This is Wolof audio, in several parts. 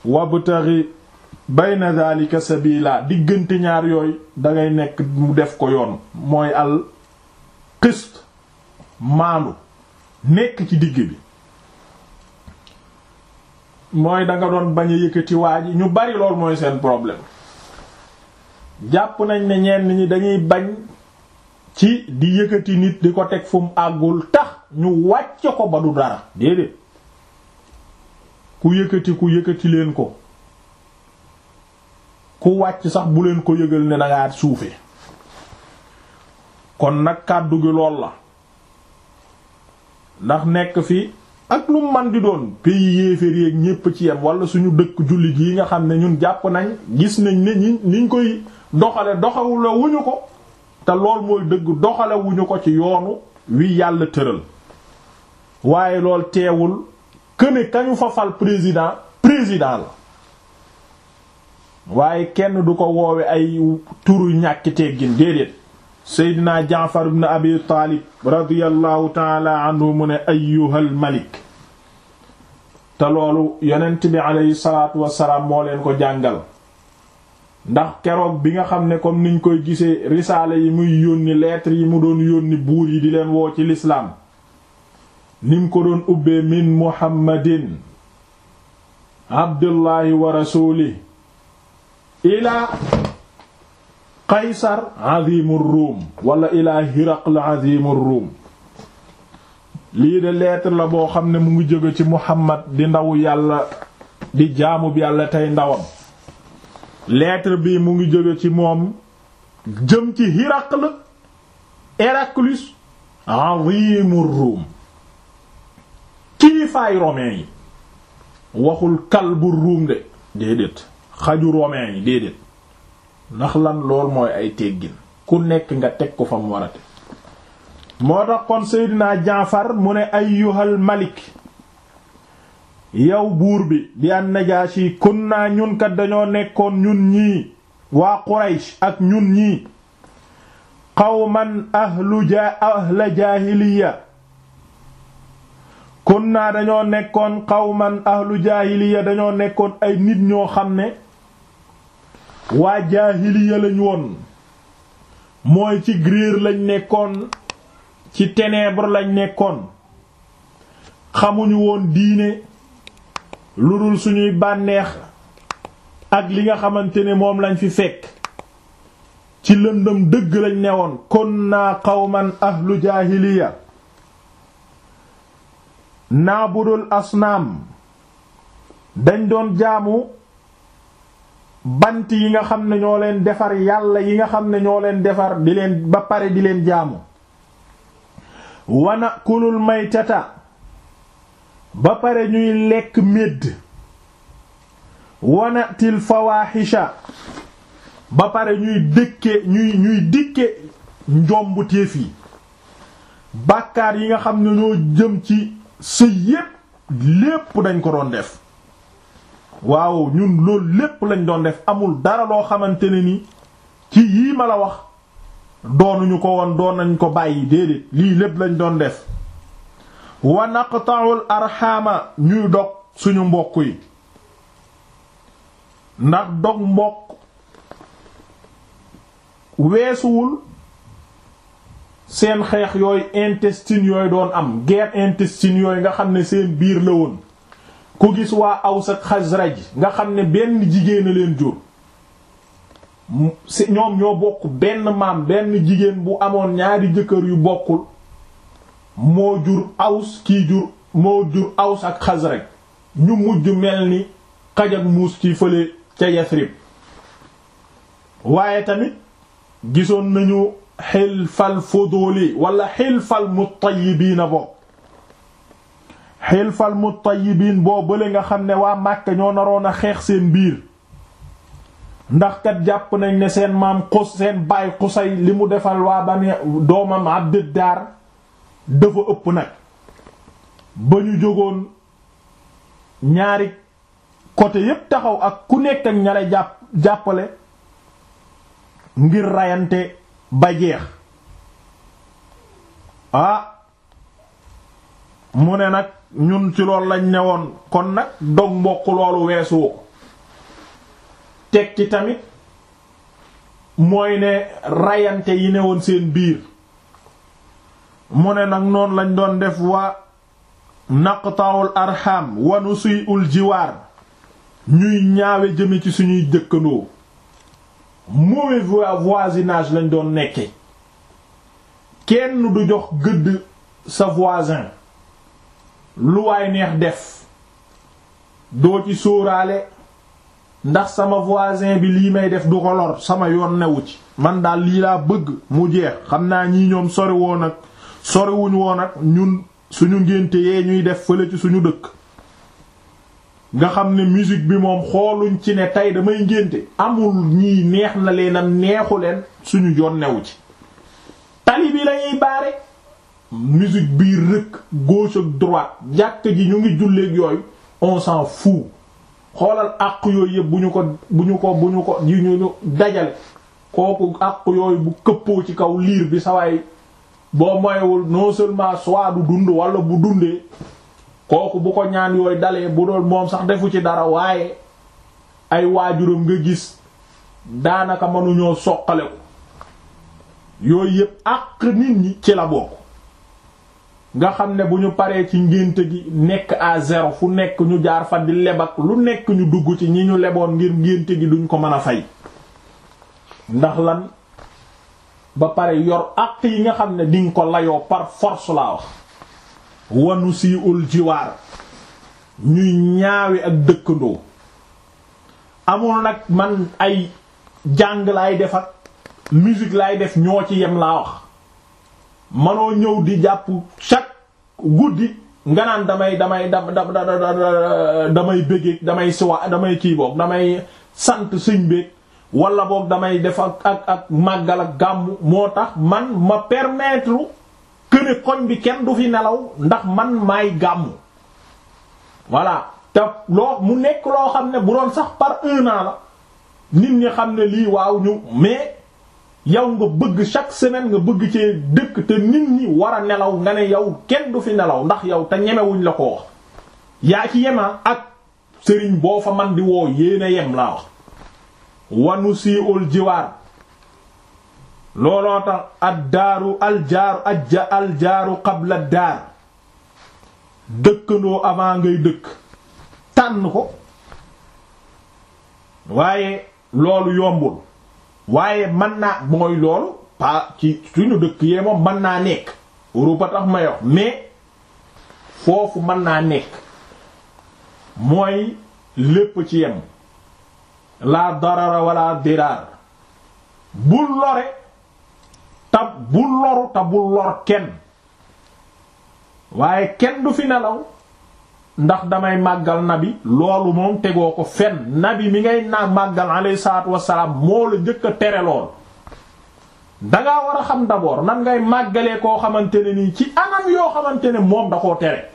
wabtaghi bayna dhalika sabila diggante ñaar yooyu dangay nekk mu def ko yoon mooy al qist maandu nekk ci digg bi mooy danga doon bañ a yëkkati waa ji ñu bari lool mooy seen problème jàpp nañ ne ñenn ñi dañuy bañ ci di yëkkati nit di ko teg fu mu àggul tax ñu wàcce ko ba du dara déedéet ku yëkkati ku yëkkati leen ko ku wàcc sax bu leen ko yëgal ne dangaa suufe kon nag kàddu gi lool la ndax nekk fi ak lu man di doon pays yéeféer yéeg ñépp ci yem wala suñu dëkk jullit yi nga xam ne ñun jàpp nañ gis nañ ne ñi niñ koy doxale doxawula wuñu ko te lool mooy dëgg doxale wuñu ko ci yoonu wi yàlla tëral waaye lool teewul këne kañu fa fal président président la waaye kenn du ko woowe ay turu ñàkki teggin déedéet seydina jaafar ibn abi taalib radiyallahu taala anhu mu ne ayyuhal malik te loolu yonent bi aleyhi salaatu wassalaam moo leen ko jàngal ndax keroog bi nga xam ne comme niñ koy gisee risaale yi muy yónni lettre yi mu doon yónni buur yi di leen woo ci lislaam nim ko doon ubbee min muhammadin abdullahi wa rasuli ila qaysar azimur ruum wala ila hiraql azimur ruum lii de lettre la boo xam ne mu ngi jóge ci muhammad di ndaw yàlla di jaamub yàlla tey ndawam lettre bi mu ngi jóge ci moom jëm ci hiraql Héraclius azimur ruum kilifaay romain yi waxul kalbu ruum de déedéet xaju romain yi déedéet ndax lan lool mooy ay teggin ku nekk nga teg ko fa mu warate moo tax kon Seydina Jaafar mu ne ayyuhal malik yow buur bi di an Najaashi kunna ñun kat dañoo nekkoon ñun ñii waa Quraysh ak ñun ñii qawman ahlu ja ahla jaahiliya kunna dañoo nekkoon qawman ahlu jaahiliya dañoo nekkoon ay nit ñoo xam ne waa jaahiliya lañ woon mooy ci grier lañ nekkoon ci ténèbres lañ nekkoon xamuñu woon diine lu dul suñuy bànneex ak li nga xamante ne moom lañ fi fekk ci lëndëm dëgg lañ newoon kunna qawman ahlu jaahiliya naabudul asnaam dañ doon jaamu bant yi nga xam ne ñoo leen defar yàlla yi nga xam ne ñoo leen defar di leen ba pare di leen jaamu wana kulul maytata ba pare ñuy lekk médd wana til fawaaxisha ba pare ñuy dëkke ñuy ñuy dikke njombu téef yi bàkkaar yi nga xam ne ñoo jëm ci sëy yépp lépp dañ ko doon def waaw ñun loolu lépp lañ doon def amul dara loo xamante ne ni ci yii ma la wax doonuñu ko woon doon nañ ko bàyyi déedéet lii lépp lañ doon def wa naqta'ul arxaama ñuy dog suñu mbokk yi ndax dog mbokk weesuwul seen xeex yooyu intestine yooyu doon am guerre intestine yooyu nga xam ne seen biir la woon ku gis waa Aws ak Xasraj nga xam ne benn jigéen a leen jur ñoom ñoo bokk benn maam benn jigéen bu amoon ñaari jëkkër yu bokkul moo jur Aws kii jur moo jur Aws ak Xasraj ñu mujj mel ni xaj ak muus ci fële ca Yasrib waaye tamit gisoon nañu xilfal fuduli wala xilfal mutayyibiina bokk xilfal mutayyibiin boo bële nga xam ne waa Màkka ñoo naroon a xeex seen biir ndax kat jàpp nañ ne seen maam xus seen baay xusay li mu defal waa bani doomam Abduddaar dafa ëpp nag ba ñu jógoon ñaari côté yépp taxaw ak ku nekk ak ñale jàpp jàppale ngir rayante ba jeex ah mu ne nag ñun ci loolu lañ newoon kon nag dog mbokk loolu weesu ko teg ci tamit mooy ne rayante yi ne woon seen biir mu ne nag noonu lañ doon def wa naqta'ul arham wa nusi'ul jiwaar ñuy ñaawe jëme ci suñuy dëkkandoo mauvais voisinage lañ doon nekke kenn du jox gëdd sa voisin lu waay neex def doo ci sóoraale ndax sama voisin bi lii may def du ko lor sama yoon newu ci man daal lii laa bëgg mu jeex xam naa ñii ñoom sori woon ak soriwuñ woon ak ñun suñu ngénte yee ñuy def fële ci suñu dëkk nga xam ne musique bi moom xooluñ ci ne tey damay ngénte amul ñii neex na leen am neexu leen suñu yoon newu ci tali bi lañuy baare musique bii rëkk gauche ak droite jàkk ji ñu ngi julleek yooyu on s'en fout xoolal àq yooyu yëpp bu ñu ko bu ñu ko bu ñu ko yu ñu dajale kooku àq yooyu bu këppoo ci kaw liir bi sawaay boo moywul non seulement soit du dund wala bu dundee kooku bu ko ñaan yooyu dalee bu doon moom sax defu ci dara waaye ay waajuram nga gis daanaka mënuñoo soqale ko yooyu yëpp àq nit ñi ci la bokk nga xam ne bu ñu paree ci ngénte gi nekk à zéro fu nekk ñu jaar fa di lebak lu nekk ñu dugg ci ñi ñu leboon ngir ngénte gi duñ ko mën a fay ndax lan ba pare yor àq yi nga xam ne dinga ko layoo par force laa wax wanu si ul jiwaar ñuy ñaawe ak dëkkandoo amul nag man ay jàng laay def ak musique laay def ñoo ci yem laa wax manoo ñëw di jàpp chaque guddi nga naan damay damay da damay bëggeeg damay siwa damay kii boog damay sant sëñ beeg wala boog damay def ak ak ak màggal ak gàmmu moo tax man ma permettre que ne koñ bi kenn du fi nelaw ndax man maay gàmmu voilà te loo mu nekk loo xam ne bu doon sax par un an la nit ñi xam ne lii waaw ñu mais yow nga bëgg chaque semaine nga bëgg ci dëkk te nit ñi war a nelaw nga ne yow kenn du fi nelaw ndax yow te ñemewuñ la ko wax yaa ci yema ak sëriñ boo fa man di woo yéena yem laa wax wanu sii ul jiwaar looloo tax ad daaru aljaaru ajja aljaaru qabla daar dëkkandoo avant ngay dëkk tànn ko waaye loolu yombul waaye mën naa mooy loolu pa ci suñu dëkk yee moom mën naa nekk Europe tax may wax mais foofu mën naa nekk mooy lépp ci yem la darara wala diraar bul lore ta bul loru ta bul lor kenn waaye kenn du fi nelaw ndax damay màggal nabi loolu moom tegoo ko fenn nabi mi ngay naa màggal alayhi salaatu wassalaam moo la njëkk a tere lool dangaa war a xam d'abord nan ngay màggalee koo xamante ne nii ci anam yoo xamante ne moom da koo tere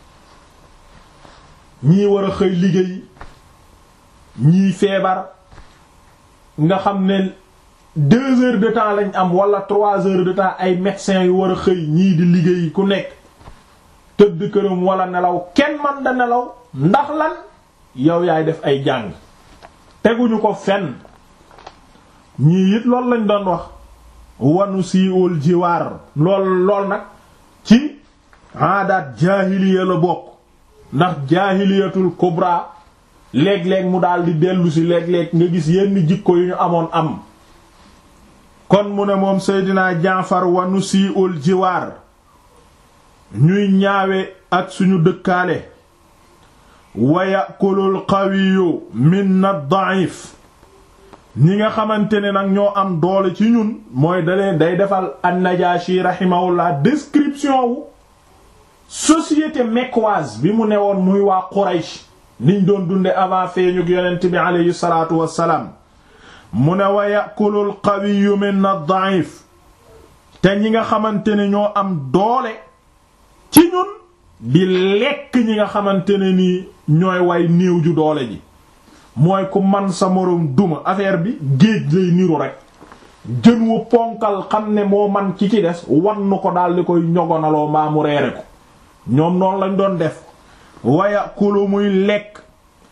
ñii war a xëy liggéey ñii feebar nga xam ne deux heures de temps lañ am wala trois heures de temps ay médecins yu war a xëy ñii di liggéey ku nekk tëdd këram wala nelaw kenn man da nelaw ndax lan yow yaay def ay jàng teguñu ko fenn ñii it loolu lañ doon wax wanu siiwul jiwaar lool lool nag ci aadaat jaahiliya la bokk ndax jaahiliyatul kubra léeg-léeg mu daal di dellu si léeg-léeg nga gis yenn jikko yu ñu amoon am kon mu ne moom Seydina Jaafar wanu siiwul jiwaar ñuy ñaawe ak suñu dëkkaale wa yakulul qawiyu minna da'if ñi nga xamante ne nag ñoo am doole ci ñun mooy daleen day defal an-Najashi rahimahullah description wu société mecquoise bi mu newoon muy waa Quraysh niñ doon dunde avant feeñu yonent bi aleyhi salaatu wassalaam mu ne wa yakulul qawiyu minna da'if te ñi nga xamante ne ñoo am doole ci ñun di lekk ñi nga xamante ne nii ñooy way néew ju doole ji mooy ku man sa moroom duma affaire bi géej lay niru rek jën wu ponkal xam ne moo man ci ci des wannu ko daal di koy ñogonaloo mbaa mu reere ko ñoom noonu lañ doon def waya kulu muy lekk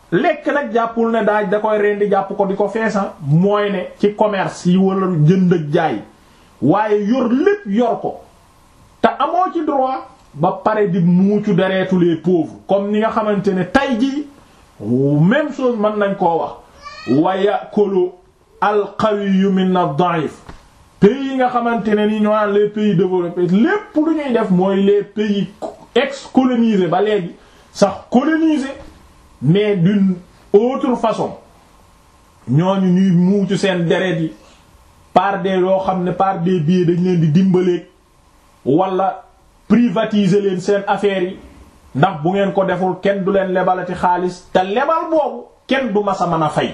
lekk nag jàppul ne daaj da koy rendi jàpp ko di ko feesa mooy ne ci commerce yi wala jënd ak jaay waaye yor lépp yor ko te amoo ci droit ba pare di muucu deretu les pauvres comme ni nga xamante ne tay jii même chose mën nañ koo wax wa yakulu al-qawiyyu min ad-da'if pays yi nga xamante ne ni ñoo naan les pays développés lépp lu ñuy def mooy les pays ex-colonisés ba léegi sax colonisés mais d'une autre façon ñooñu ñuy muucu seen deret yi par des yoo xam ne par des billets dañ leen di dimbaleeg wala privatiser leen seen affaires yi ndax bu ngeen ko deful kenn du leen lebalati xaalis te lebal boobu kenn du masa mën a fay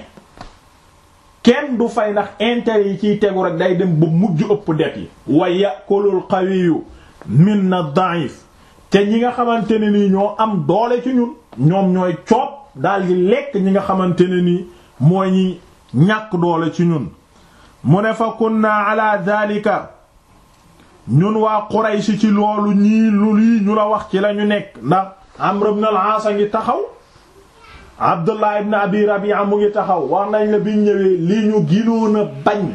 kenn du fay ndax intérêt yi ciy tegu rek day dem ba mujj ëpp det yi wa yakulul qawiyu minna da'if te ñi nga xamante ne nii ñoo am doole ci ñun ñoom ñooy coob daal di lekk ñi nga xamante ne nii mooy ñi ñàkk doole ci ñun mu ne fa kunna ala dhalika ñun waa Quraysh ci loolu ñii lu lii ñu la wax ci lañu nekk ndax Amr ibn al-As a ngi taxaw Abdullah ibn Abi Rabi'a mu ngi taxaw wax nañ la biñ ñëwee li ñu ginoon a bañ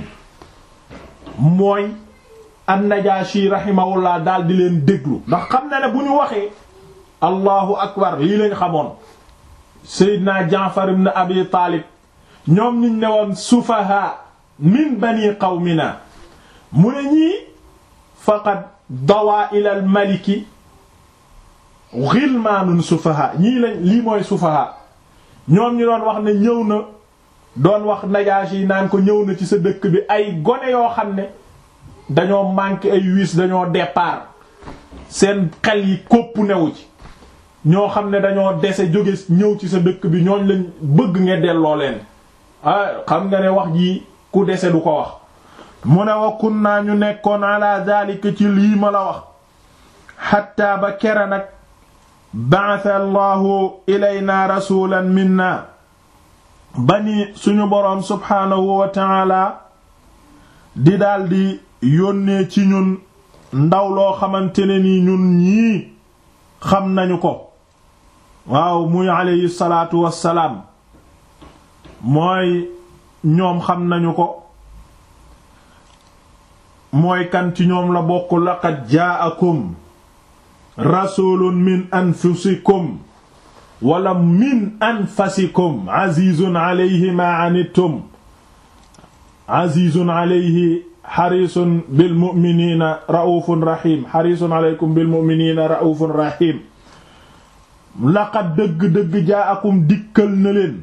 mooy an-Najashi rahimahullah daal di leen déglu ndax xam na ne bu ñu waxee allahu akbar lii lañ xamoon Seydina Jaafar ibn Abi Taalib ñoom niñ ne woon sufaha min bani qawmina mu ne ñii faqad dawaa ila al maliki ghilmaanun sufaha ñii lañ lii mooy sufaha ñoom ñu doon wax ne ñëw na doon wax Najaashi yi naan ko ñëw na ci sa dëkk bi ay gone yoo xam ne dañoo manqué ay wiis dañoo départ seen xel yi kopp newu ci ñoo xam ne dañoo dese jóge ñëw ci sa dëkk bi ñooñ lañ bëgg nga delloo leen ah xam nga ne wax ji ku dese du ko wax mu ne wa kunna ñu nekkoon ala daalika ci lii ma la wax xatta ba kera nag ba'atha allahu ilayna rasulan minna bani suñu boroom subhaanahu wa ta'ala di daldi yónnee ci ñun ndaw loo xamante ne ni ñun ñii xam nañu ko waaw muy alayhi salaatu wassalaam mooy ñoom xam nañu ko mooy kan ci ñoom la bokk laqad jaa'akum rasulun min anfusikum wala min anfasikum azizun alayhi ma anittum azizun alayhi xarisun bil mu'minina ra'ufun rahim xarisun alaykum bil mu'minina ra'ufun rahim laqad dëgg-dëgg jaa'akum dikkal na leen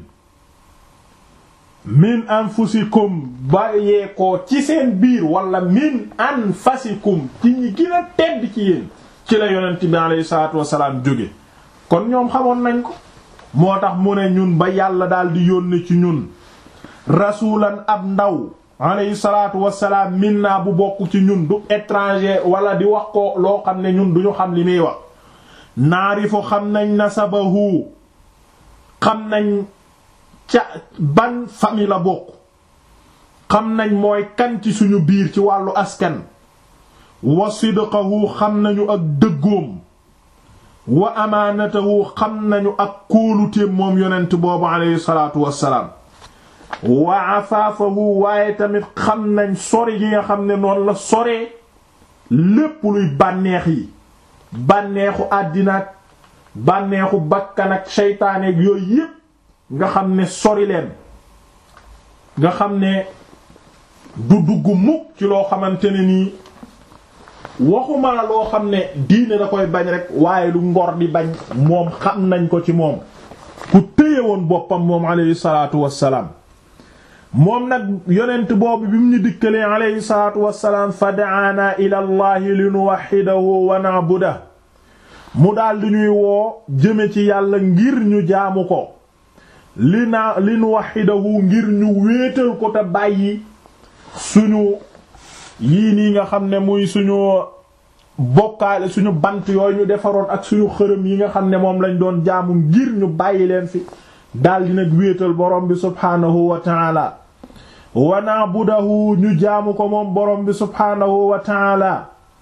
min anfusikum bàyyee ko ci seen biir wala min anfasikum ci ñi gën a tedd ci yéen ci la yonent bi alayhi salaatu wasalaam jóge kon ñoom xamoon nañ ko moo tax mu ne ñun ba yàlla daal di yónne ci ñun rasulan ab ndaw alayhi salaatu wasalaam minna bu bokk ci ñun du étranger wala di wax ko loo xam ne ñun duñu xam li muy wax naarifu xam nañ nasabahu xam nañ ca ban famille la bokk xam nañ mooy kan ci suñu biir ci wàllu askan wa sidqahu xam nañu ak dëggoom wa amaanatahu xam nañu ak kóoluteem moom yonent boobu alayhi salaatu wassalaam wa afaafahu waaye tamit xam nañ sori gi nga xam ne noonu la soree lépp luy bànneex yi bànneexu àddinaak bànneexu bakkan ak seytaaneek yooyu yépp nga xam ne sori leen nga xam ne du dugg mukk ci loo xamante ne nii waxuma la loo xam ne diine da koy bañ rek waaye lu ngor di bañ moom xam nañ ko ci moom ku téye woon boppam moom alayhi salaatu wassalaam moom nag yonent boobu bi mu ñu dikkalee alayhi salaatu wassalaam fa da'aana ila allahi li nuwahhidahu wa na'budahu mu daal di ñuy woo jëme ci yàlla ngir ñu jaamu ko li naa li nuwahhidahu ngir ñu wéetal ko te bàyyi suñu yii nii nga xam ne muy suñu bokkaale suñu bant yooyu ñu defaroon ak suñu xërëm yi nga xam ne moom lañ doon jaamu ngir ñu bàyyi leen fi daldi nag wéetal borom bi subhaanahu wa taala wa na'budahu ñu jaamu ko moom borom bi subhaanahu wa taala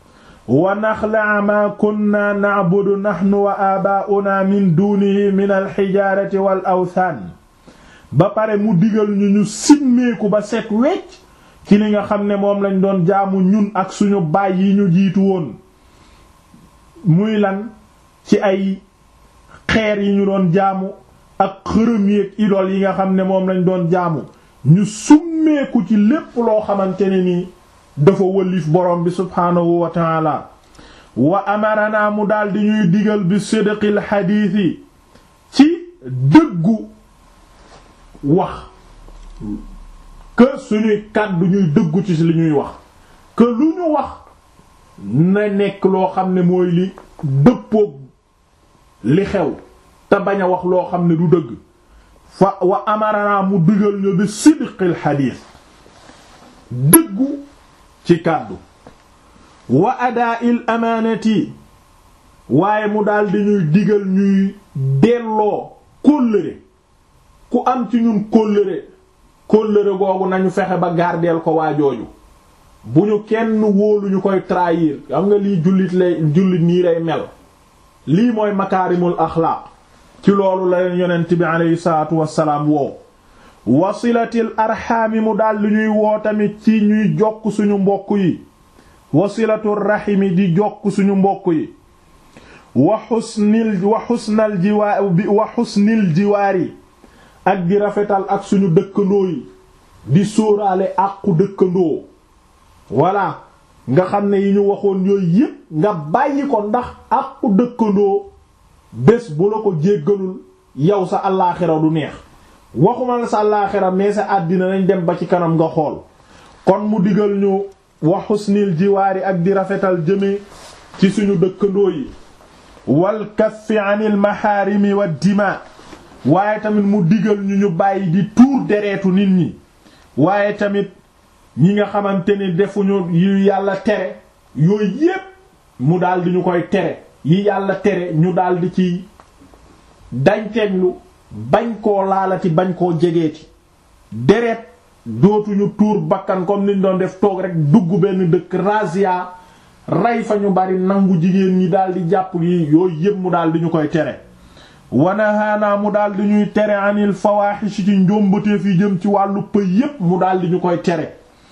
wa naxlaa maa kunna na'budu nahnu wa aabaa'una min dunihi min alxijaarati wal awthaan ba pare mu digal ñu ñu simmeeku ba set wecc ci li nga xam ne moom lañ doon jaamu ñun ak suñu baay yi ñu jiitu woon muy lan ci ay xeer yi ñu doon jaamu ak xërëm yi ak idol yi nga xam ne moom lañ doon jaamu ñu summeeku ci lépp loo xamante ne nii dafa wëlif borom bi subhaanahu wa taala wa amarana mu daldi ñuy digal bi sidqil xadiisi ci dëggu wax que suñuy kàddu ñuy dëggu ci li ñuy wax que lu ñu wax na nekk loo xam ne mooy li dëppoog li xew te bañ a wax loo xam ne du dëgg fa wa amarana mu digal ñu bi sidqil xadiis dëggu ci kàddu wa adaa'il amaanati waaye mu daldi ñuy digal ñuy delloo kóllëre ku am ci ñun kóllëre kóllëre googu nañu fexe ba gardeel ko waa jooju bu ñu kenn wóolu ñu koy trahir xam nga lii jullit lay jullit nii lay mel lii mooy makaarimul axlaaq ci loolu la leen yonent bi aleyhi salaatu wassalaam woow wasilatil arxaami mu daldi ñuy woo tamit ci ñuy jokk suñu mbokk yi wasilatul raximi di jokk suñu mbokk yi wa xusnil wa xusnal jiwaar wa xusnil jiwaar yi ak di rafetal ak suñu dëkkandoo yi di sóoraale àqu dëkkandoo voilà nga xam ne yi ñu waxoon yooyu yépp nga bàyyi ko ndax àqu dëkkandoo bés bu la ko jéggalul yow sa allaaxira du neex waxuma la sa allaaxira mais sa àddina nañ dem ba ci kanam nga xool kon mu digal ñu wa xusnil jiwaari ak di rafetal jëme ci suñu dëkkandoo yi wal kaffi anil maharimi wa dima waaye tamit mu digal ñu ñu bàyyi di tuur dereetu nit ñi waaye tamit ñi nga xamante ni defuñu yu yàlla tere yooyu yépp mu daldi ñu koy tere yi yàlla tere ñu daldi ci dañteeglu bañ koo laalati bañ koo jegeeti deret dootuñu tuur bakkan comme niñ doon def toog rek dugg benn dëkk razia rey fa ñu bari nangu jigéen ñi daldi jàpp yi yooyu yépp mu daldi ñu koy tere wanahaanaa mu daldi ñuy tere anil fawaaxish ci njombateef yi jëm ci wàllu pëy yépp mu daldi ñu koy tere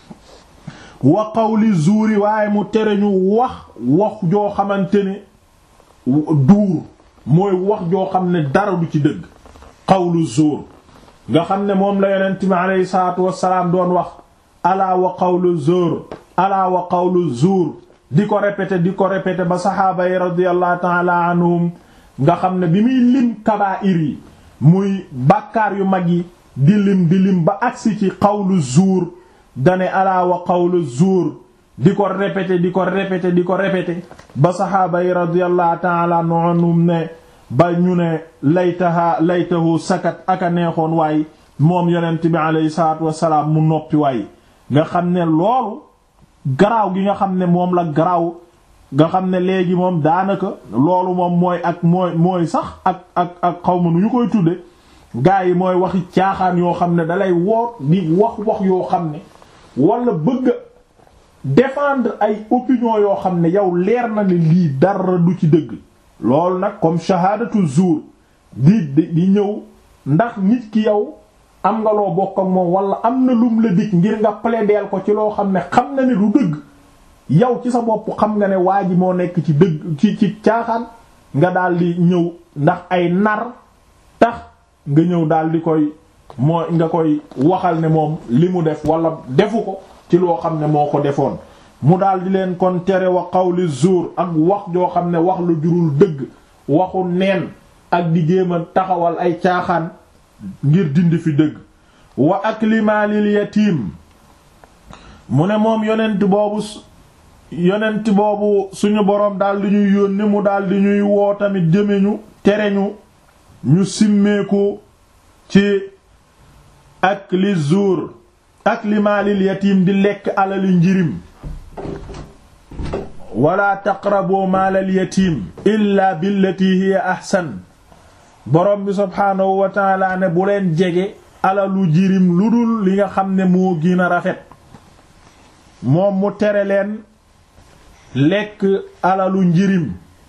wa qawli zuuri waaye mu tere ñu wax wax joo xamante ne duur mooy wax joo xam ne dara du ci dëgg qawlu zuur nga xam ne moom la yonent mi aleyhi salaatu wassalaam doon wax alaa wa qawlu zuur alaa wa qawlu zuur di ko répété di ko répété ba saxaaba yi radiyallahu ta'ala anhum nga xam ne bi muy lim kabaa'ir yi muy bàkkaar yu mag yi di lim di lim ba agsi ci qawlu zuur dane alaa wa qawlu zuur di ko répété di ko répété di ko répété ba saxaaba yi radiyallahu ta'ala anhum ne ba ñu ne laytaha laytahu sakat aka neexoon waay moom yonent bi alayhi salaatu wassalaam mu noppi waay nga xam ne loolu garaaw gi nga xam ne moom la garaaw nga xam ne léegi moom daanaka loolu moom mooy ak mooy mooy sax ak ak ak xaw ma nu ñu koy tudde gaa yi mooy waxi caaxaan yoo xam ne dalay woor di wax wax yoo xam ne wala bëgg défendre ay opinion yoo xam ne yow leer na ne lii dara du ci dëgg loolu nag comme shahadatu zuur di di ñëw ndax nit ki yow am nga loo bokk ak moom wala am na lum la dig ngir nga plaider ko ci loo xam ne xam na ne du dëgg yow ci sa bopp xam nga ne waa ji moo nekk ci dëgg ci ci caaxaan nga daal di ñëw ndax ay nar tax nga ñëw daal di koy moo nga koy waxal ne moom li mu def wala defu ko ci loo xam ne moo ko defoon mu daal di leen kon tere wa qawli zuur ak wax joo xam ne wax lu jurul dëgg waxu neen ak di jéem a taxawal ay caaxaan ngir dindi fi dëgg wa akli maalil yatiim mu ne moom yonent boobu yonent boobu suñu boroom daal di ñuy yónni mu daal di ñuy woo tamit jëme ñu tere ñu ñu simmeeku ci akli zuur akli maalil yatiim di lekk alali njirim wala taqrabu maalal yatiim illa billati hiya ahsan borom bi subhaanahu wa taala ne bu leen jege alalu jirim lu dul li nga xam ne moo gën a rafet moom mu tere leen lekk alalu njirim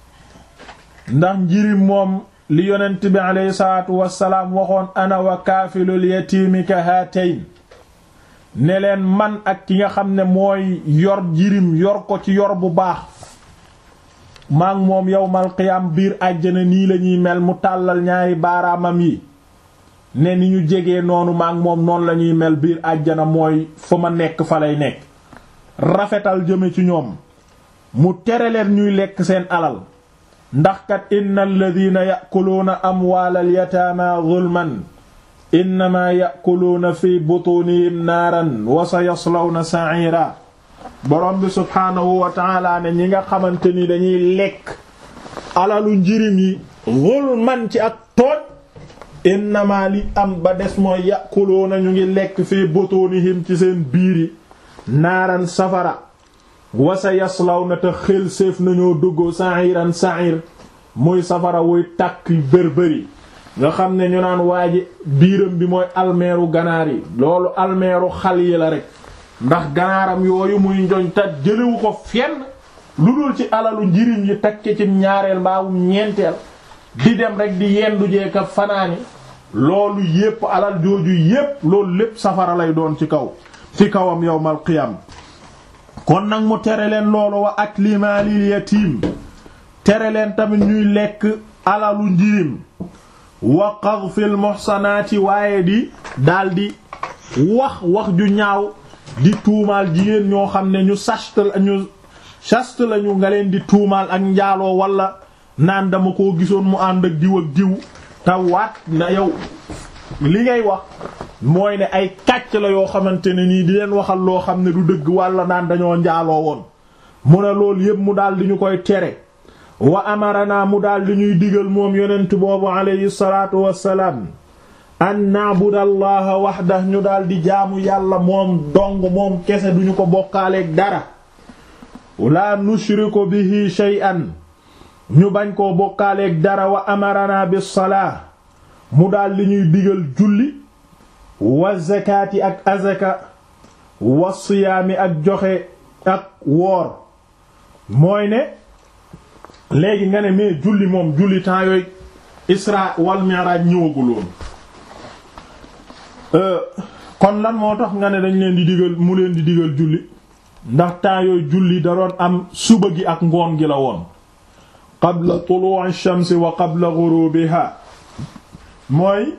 ndax njirim moom li yonent bi aleyhi salaatu wassalaam waxoon ana wa kaafilul yatiimi ka haatayn ne leen man ak ki nga xam ne mooy yor njirim yor ko ci yor bu baax maak moom yowmal qiyaam biir àjjana nii lañuy mel mu tàllal ñaari baaraamam yi ne ni ñu jegee noonu maak moom noonu lañuy mel biir àjjana mooy fa ma nekk fa lay nekk rafetal jëme ci ñoom mu tere leen ñuy lekk seen alal ndax kat inna alladina yakuluuna amwaalal yataama zulman innama yakuluuna fi butunihim naaran wa sa yaslawna sa'ira borom bi subhaanahu wa taala ne ñi nga xamante ni dañuy lekk alalu njirim yi zulman ci ak tooñ innama li am ba des mooy yakuluuna ñu ngi lekk fi butunihim ci seen biiri naaran safara wa sa yaslawna te xel séef nañoo dugg sa'iran sa'ir muy safara wuy tàkk bërbëri nga xam ne ñu naan waa ji biiram bi mooy almeeru ganaar yi loolu almeeru xal yi la rek ndax ganaaram yooyu muy njoñ ta jëlewu ko fenn lu dul ci alalu njirim yi takke ci ñaareel mbaawum ñeenteel di dem rek di yendu jeeka fanaani loolu yépp alal jooju yépp loolu lépp safara lay doon ci kaw ci kawam yawmal qiyam kon nag mu tere leen loolu wa akli maalil yatiim tere leen tamit ñuy lekk alalu njirim wa qadfil muhsanaati waaye di daldi wax wax ju ñaaw di tuumaal jigéen ñoo xam ne ñu sast ñu sast lañu nga leen di tuumaal ak njaaloo wala naan dama koo gisoon mu ànd ak diw ak diw te waat na yow li ngay wax mooy ne ay kàcc la yoo xamante ne nii di leen waxal loo xam ne du dëgg wala naan dañoo njaaloo woon mu ne loolu yépp mu daldi ñu koy tere wa amarana mu daal di ñuy digal moom yonent boobu alayhi salaatu wassalaam an na'budu allaha wahda ñu daal di jaamu yàlla moom dong moom kese duñu ko bokkaaleeg dara la nushriku bihi shay'an ñu bañ koo bokkaaleeg dara wa amarana bis salaa mu daal di ñuy digal julli wa zakaati ak azaka wa siyaami ak joxe ak woor mooy ne léegi nga ne mais julli moom julli temps yooyu isra wal mi'raj ñëwaguloon kon lan moo tax nga ne dañ leen di digal mu leen di digal julli ndax temps yooyu julli da doon am suba gi ak ngoon gi la woon qabla tulu'i shamsi wa qabla ghurubiha mooy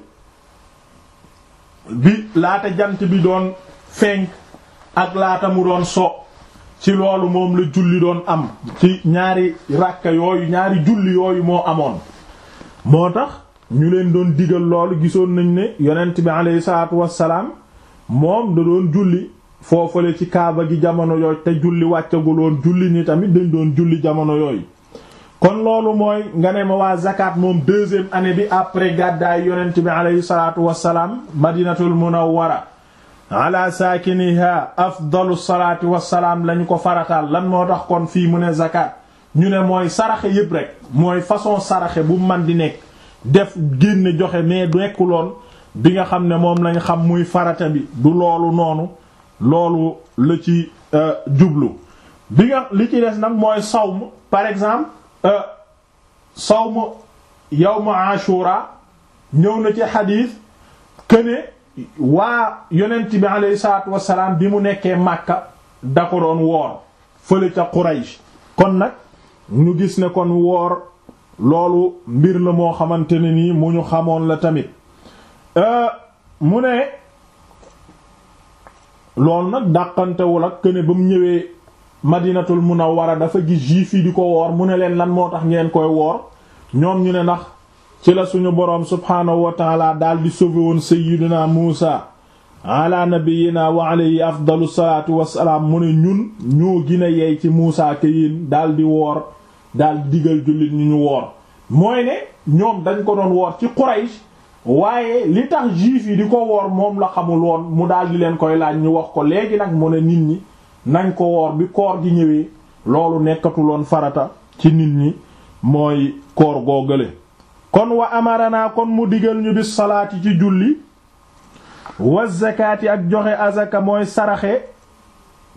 bi laata jant bi doon fenk ak laata mu doon so ci loolu moom la julli doon am ci ñaari ràkka yooyu ñaari julli yooyu moo amoon moo tax ñu leen doon digal loolu gisoon nañ ne yonent bi aleyhi salaatu wassalaam moom da doon julli foofale ci kaaba gi jamono yooyu te julli wàccaguloon julli ni tamit dañ doon julli jamono yooyu kon loolu mooy nga ne ma waa zakat moom deuxième année bi après gàddaay yonent bi aleyhi salaatu wassalaam madinatul munawwara ala saakiniha afdalu salaati wassalaam lañu ko farataal lan moo tax kon fii mu ne zakat ñu ne mooy saraxe yépp rek mooy façon saraxe bu man di nekk def génne joxe mais nekkuloon bi nga xam ne moom lañ xam muy farata bi du loolu noonu loolu la ci jublu bi nga li ci des nag mooy sawm par exemple sawm yawm ashura ñëw na ci xadiis këne waa yonent bi alayhi salaatu wassalaam bi mu nekkee Makka da ko doon woor fële ca Quraysh kon nag ñu gis ne kon woor loolu mbir la moo xamante ne nii mu ñu xamoon la tamit mu ne loolu nag dàqantewul ak këne ba mu ñëwee Madinatul Munawwara dafa gis juif yi di ko woor mu ne leen lan moo tax ngeen koy woor ñoom ñu ne ndax ci la suñu boroom subhaanahu wa taala daal di sauvé woon sayyidina Muusa ala nabiyyina wa alayhi afdalu salaatu wassalaam mu ne ñun ñoo gën a yey ci Muusa ke yéen daal di woor daal di digal jullit ñu ñu woor mooy ne ñoom dañ ko doon woor ci Quraysh waaye li tax juif yi di ko woor moom la xamul woon mu daal di leen koy laaj ñu wax ko léegi nag mu ne nit ñi nañ ko woor bi koor gi ñëwee loolu nekkatuloon farata ci nit ñi mooy koor googale kon wa amarana kon mu digal ñu bis salaati ci julli wa zakaati ak joxe azaka mooy saraxe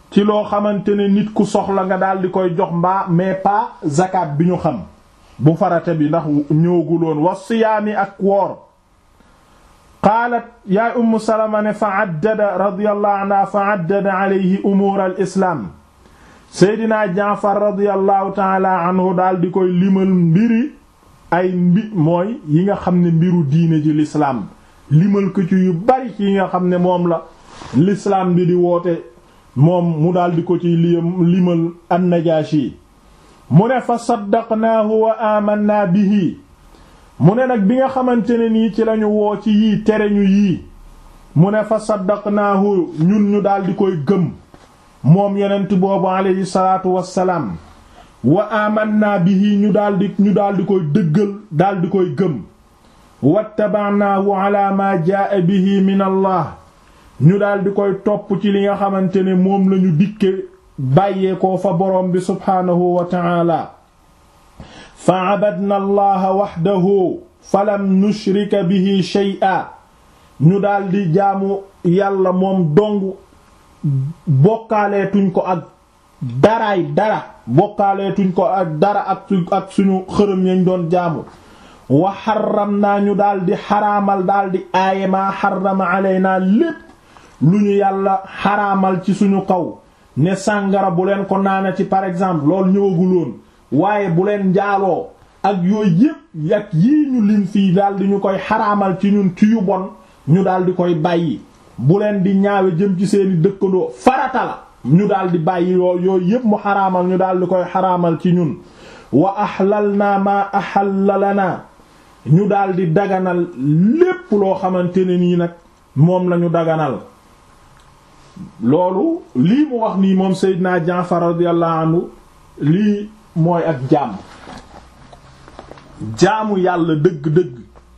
ci loo xamante ne nit ku soxla nga daal di koy jox mbaa mais pas zakat bi ñu xam bu farate bi ndax ñëwaguloon wa siyaami ak woor qaalat yaay ummu salama ne fa addada radiyallahu anha fa addada alayhi umuur al islaam seydinaa jaafar radiyallahu taala anhu daal di koy limal mbiri ay mbi mooy yi nga xam ne mbiru diine ji lislaam limal ko ci yu bari ci yi nga xam ne moom la lislaam bi di woote moom mu daal di ko ci limal an-Najaashi mu ne fa saddaqnaahu wa amanna bihi mu ne nag bi nga xamante ne nii ci lañu woo ci yii tere ñu yii mu ne fa saddaqnaahu ñun ñu daal di koy gëm moom yonent boobu alayhi salaatu wassalaam wa amanna bihi ñu daal di ñu daal di koy dëggal daal di koy gëm wattaba'naahu ala ma jaa bihi min allah ñu daal di koy topp ci li nga xamante ne moom lañu dikke bàyyeekoo fa boroom bi subhaanahu wa ta'ala fa abadna allaha waxdahu falam nushrika bihi shay'a ñu daldi jaamu yàlla moom dong bokkaaleetuñ ko ak daraay dara bokkaaleetuñ ko ak dara ak ak suñu xërëm yañ doon jaamu wa xaram naa ñu daldi xaraamal daldi aaye maa xarama alaynaa lépp lu ñu yàlla xaraamal ci suñu kaw ne sàngara bu leen ko naana ci par exemple loolu ñëwaguloon waaye bu leen njaaloo ak yooyu yépp ak yii ñu lim fii daldi ñu koy xaraamal ci ñun ci yu bon ñu daldi koy bàyyi bu leen di ñaawe jëm ci seeni dëkkandoo farata la ñu daldi bàyyi yoo yooyu yépp mu xaraamal ñu daldi koy xaraamal ci ñun wa ahlalna ma ahalla lana ñu daldi daganal lépp loo xamante ne nii nag moom lañu daganal loolu lii mu wax nii moom Seydina Jaafar radiyallahu anhu lii mooy ak jaam jaamu yàlla dëgg-dëgg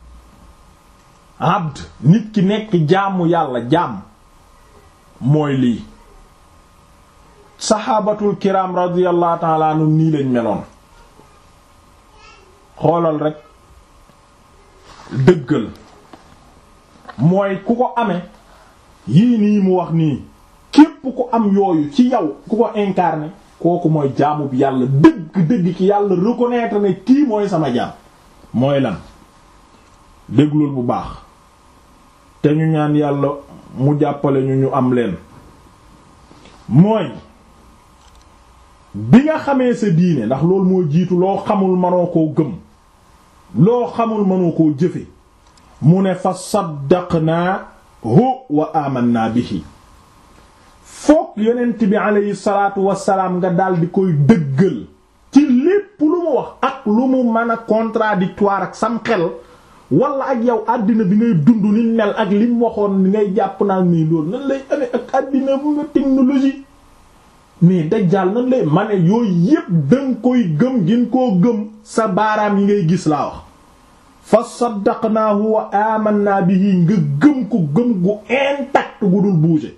abd nit ki nekk jaamu yàlla jaam mooy lii saxaabatul kiram radiyallahu ta'ala anhum nii lañ meloon xoolal rek dëggal mooy ku ko amee yii nii mu wax nii képp ku am yooyu ci yow ku ko incarné kooku mooy jaamu bi yàlla dëgg-dëgg ki yàlla reconnaître ne kii mooy sama jaam mooy lan déglul bu baax te ñu ñaan yàlla mu jàppale ñu ñu am leen mooy bi nga xamee sa diine ndax loolu moo jiitu loo xamul mënoo koo gëm loo xamul mënoo koo jëfe mu ne fa saddaqnaahu wa amanna bihi foog yonent bi aleyhi salaatu wasalaam nga daldi koy dëggal ci lépp lu mu wax ak lu mu mën a contradictoire ak sam xel wala ak yow àddina bi ngay dund ni mel ak li mu waxoon ni ngay jàpp naan nii loolu nan lay amee ak àddina bu nga technologie mais dajjaal nan lay ma ne yooyu yépp danga koy gëm gin koo gëm sa baaraam yi ngay gis laa wax fa saddaqnaahu wa amanna bihi nga gëm ko gëm gu intact gu dul bouger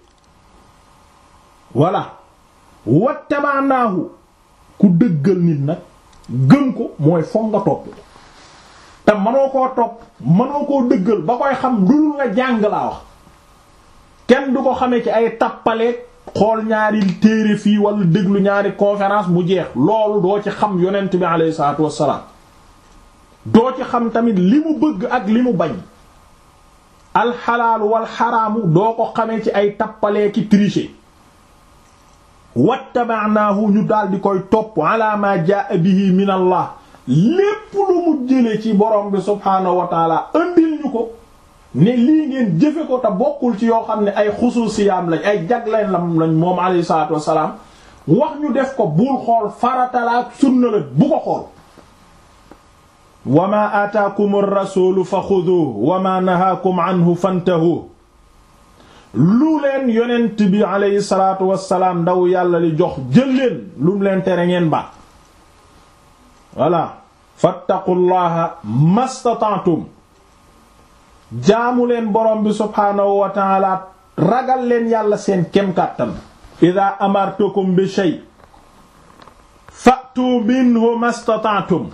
voilà wattabaanaahu ku dëggal nit nag gëm ko mooy foog nga topp te mënoo koo topp mënoo koo dëggal ba koy xam dul nga jàng laa wax kenn du ko xamee ci ay tappaleeg xool ñaari téere fii wala déglu ñaari conférence mu jeex loolu doo ci xam yonent bi alayhi salaatu wassalaam doo ci xam tamit li mu bëgg ak li mu bañ alxalaalu wal xaraamu doo ko xamee ci ay tappalee ki tricher wattaba'naahu ñu daal di koy topp ala ma jaa bihi min allah lépp lu mu jële ci borom bi subhaanahu wa taala andil ñu ko ne lii ngeen jëfe ko te bokkul ci yoo xam ne ay xusuusiyaam lañ ay jagleen lam lañ moom alayhi salaatu wassalaam wax ñu def ko bul xool faratalaak sunna la bu ko xool wa ma aataakum ar-rasuulu fa xuduuhu wa ma nahaakum anhu fantahu lu leen yonent bi alayhi salaatu wassalaam ndaw yàlla li jox jël leen lu mu leen tere ngeen ba voilà fattaqullaha mastata'tum jaamu leen borom bi subhaanahu wa ta'ala ragal leen yàlla seen kem kàttan ida amartukum bi shay fa'tu minhu mastata'tum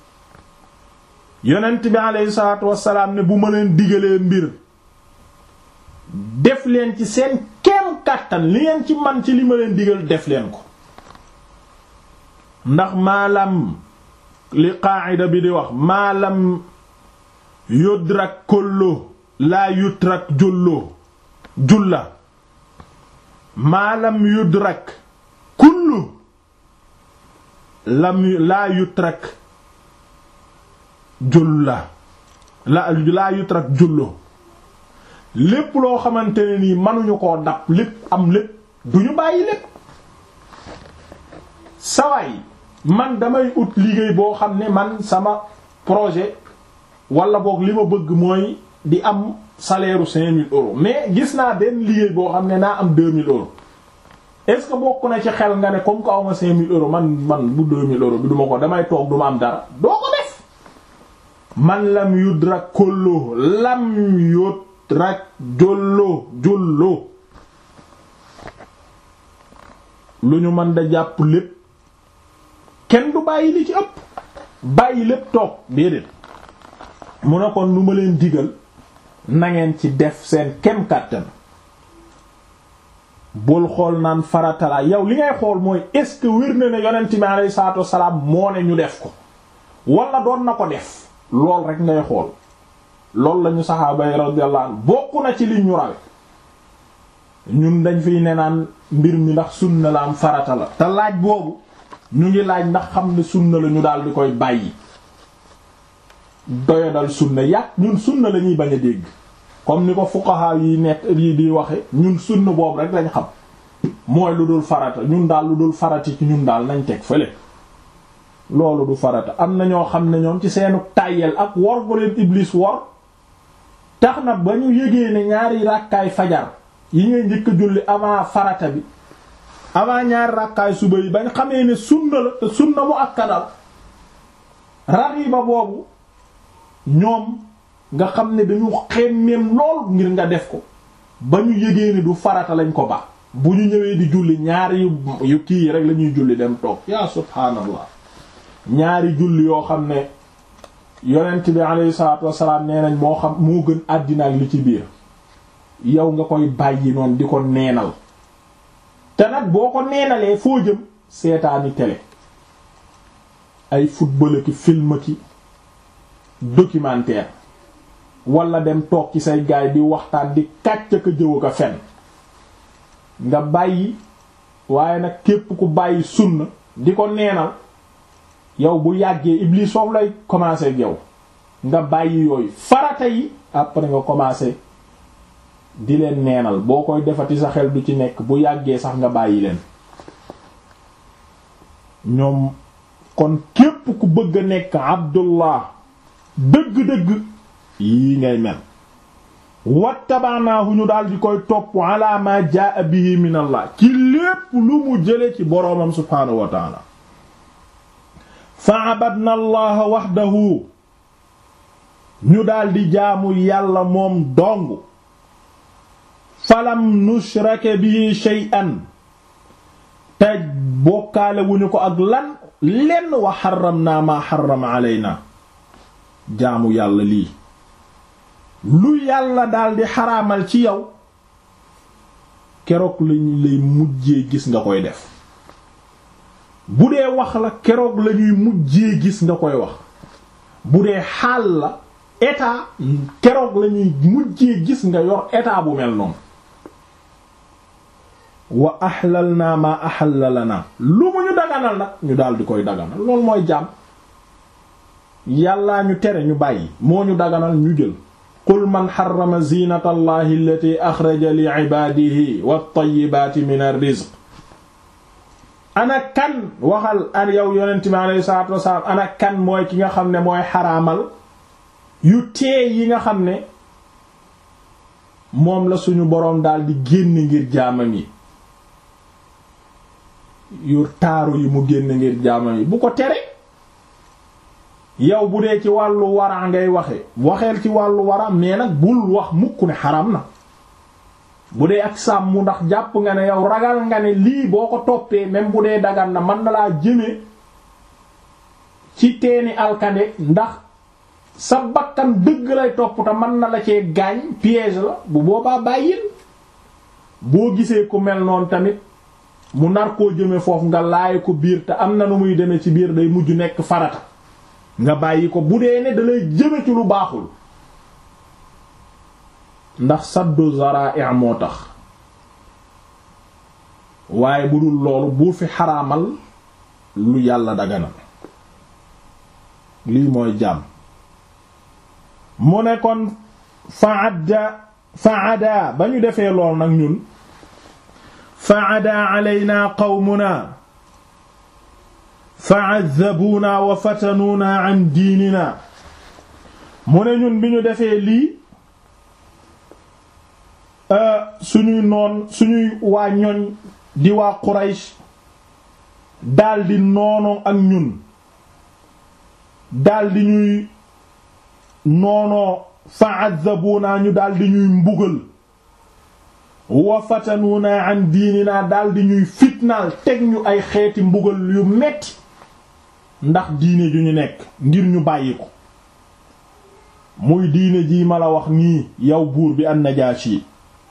yonent bi alayhi salaatu wassalaam ne bu ma leen digalee mbir def leen ci seen kem kàttan li ngeen ci man ci li ma leen digal def leen ko ndax maalam li qaa'ida bi di wax maalam yudrak kollo laa yutrak jullo julla maalam yudrak kullu lam laa yutrak julla la laa yutrak jullo lépp loo xamante ne nii mënuñu koo dab lépp am lépp duñu bàyyi lépp sawaay man damay ut liggéey boo xam ne man sama projet wala boog li ma bëgg mooy di am salaire u cinq mille euros mais gis naa benn liggéey boo xam ne naa am deux mille euros est-ce que bokk na ci xel nga ne comme que aw ma cinq mille euros man man bu deux mille euros bi duma ko damay toog duma am dara doo ko def man lam yudrak kollo lam yudrak jollo jollo lu ñu mën da jàpp lépp kenn du bàyyi li ci ëpp bàyyi lépp toog déedéet mu ne kon lu ma leen digal nangeen ci def seen kem kàttan bul xool naan faratala yow li ngay xool mooy est-ce que wér na ne yonent mi alayhi salaatu wassalaam moo ne ñu def ko wala doon na ko def lool rek ngay xool loolu lañu saxaaba yi radiyallahu anhu bokk na ci li ñu rawe ñun dañ fiy ne naan mbir mi ndax sunna la am farata la te laaj boobu ñu ngi laaj ndax xam ne sunna la ñu daal di koy bàyyi doyadal sunna yàq ñun sunna la ñuy bañ a dégg comme ni ko fuqaha yi nekk yi di waxe ñun sunna boobu rek lañ xam mooy lu dul farata ñun daal lu dul farati ci ñun daal nañ teg fële loolu du farata am na ñoo xam ne ñoom ci seenu tàyyel ak wor bu leen iblis wor tax na ba ñu yégee ne ñaari ràkkaay fajar yi ngay njëkk a julli avant farata bi avant ñaari ràkkaay suba yi bañ xamee ne sunna la te sunna mu akkadal raxiba boobu ñoom nga xam ne dañu xemmeem lool ngir nga def ko ba ñu yégee ni du farata lañ ko ba bu ñu ñëwee di julli ñaari yu kii rek la ñuy julli dem toog yaa subhaanallah ñaari julli yoo xam ne yonent bi alayhi salaatu wassalaam nee nañ moo xam moo gën àddina ak li ci biir yow nga koy bàyyi noonu di ko neenal te nag boo ko neenalee foo jëm seetaani télé ay football ki film ki documentaire wala dem toog ci say gaay di waxtaan di kàcc ka jëw ka fen nga bàyyi waaye nag képp ku bàyyi sunna di ko neenal yow bu yàggee iblis foofu lay commencer ak yow nga bàyyi yooyu farata yi après nga commencer di leen neenal boo koy defati sa xel du ci nekk bu yàggee sax nga bàyyi leen ñoom kon képp ku bëgg a nekk abdullah dëgg-dëgg yii ngay mel wattabaanaahu ñu daal di koy topp ala ma jaa bihi min allah ci lépp lu mu jële ci boroomam subhaanahu wa taala fa abadna allaha wahdahu ñu daal di jaamu yàlla moom dong falam nushrake bihi shay'an te bokkaale wuñu ko ak lan lenn wa xaramna ma xarama aleyna jaamu yàlla lii lu yàlla daldi xaraamal ci yow keroog lañu lay mujjee gis nga koy def bu dee wax la keroog lañuy mujjee gis nga koy wax bu dee xaal la état keroog lañuy mujjee gis nga yor état bu mel noonu wa ahlal naa ma ahalla lana lu mu ñu daganal nag ñu daal di koy daganal loolu mooy jàmm yàllaa ñu tere ñu bàyyi moo ñu daganal ñu jël qul man xarama zinata allahi allati axraja li ibaadihi wat-tayyibaati min ar-rizq ana kan waxal an yow yonent mi alayhi salaatu wasalaam ana kan mooy ki nga xam ne mooy xaraamal yu teey yi nga xam ne moom la suñu boroom daal di génn ngir jaamam yi yu taaru yi mu génn ngir jaamam yi bu ko tere yow bu dee ci wàllu wara ngay waxe waxeel ci wàllu wara mais nag bul wax mukk ne xaram na bu dee ak sàmm ndax jàpp nga ne yow ragal nga ne lii boo ko toppee même bu dee dagan na mën na laa jëme ci teeni alkande ndax sa bakkan dëgg lay topp te mën na la cee gaañ piège la bu boobaa bàyyil boo gisee ku mel noonu tamit mu nar koo jëme foofu nga laay ko biir te am na nu muy demee ci biir day mujj nekk farata nga bàyyi ko bu dee ne dalay jëme ci lu baaxul ndax saddu zara'i moo tax waaye bu dul loolu bu fi xaraamal lu yàlla daganal lii mooy jàmm mu ne kon faadda faada ba ñu defee lool nag ñun faada alaynaa qawmunaa fa'azzabuunaa wa fatanuunaa an diininaa mu ne ñun bi ñu defee lii suñuy noon suñuy waa ñoñ di waa Quraysh daldi noonoo ak ñun daldi ñuy noonoo fa'azzabuunaa ñu daldi ñuy mbugal wa fatanuunaa an diininaa daldi ñuy fitnaal teg ñu ay xeeti mbugal yu metti ndax diine ju ñu nekk ngir ñu bàyyi ko muy diine jii ma la wax nii yow buur bi an-Najaashi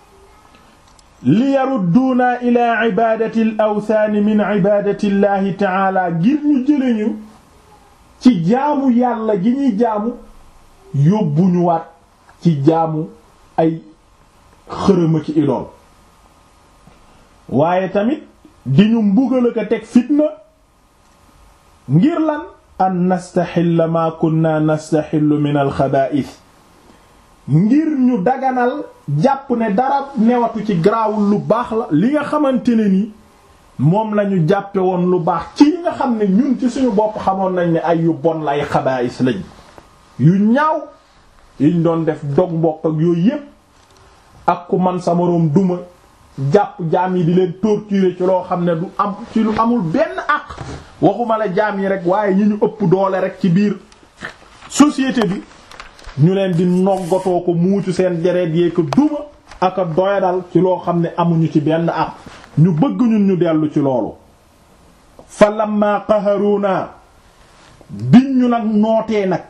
li yarudduuna ila ibaadati al awthaani min ibaadati llahi taala ngir ñu jële ñu ci jaamu yàlla gi ñuy jaamu yóbbuñu waat ci jaamu ay xërëma ci idool waaye tamit di ñu mbugal ko teg fitna ngir lan an nastaxilla maa kunna nastaxillu min alxabaa'is ngir ñu daganal jàpp ne dara newatu ci garaawul lu baax la li nga xamante ne ni moom lañu jàppe woon lu baax ci yi nga xam ne ñun ci suñu bopp xamoon nañ ne ay yu bon lay xabaa'is lañ yu ñaaw yiñ doon def dog mbokk ak yooyu yépp ak ku man sa moroom duma jàpp jaam yi di leen torturer ci loo xam ne du am ci lu amul benn àq waxuma la jaam yi rek waaye ñi ñu ëpp doole rek ci biir société bi ñu leen di noggatoo ko muucu seen deret yee ko duma ak a doyadal ci loo xam ne amuñu ci benn àq ñu bëgg ñun ñu dellu ci loolu fa lamma qaharuna biñ ñu nag nootee nag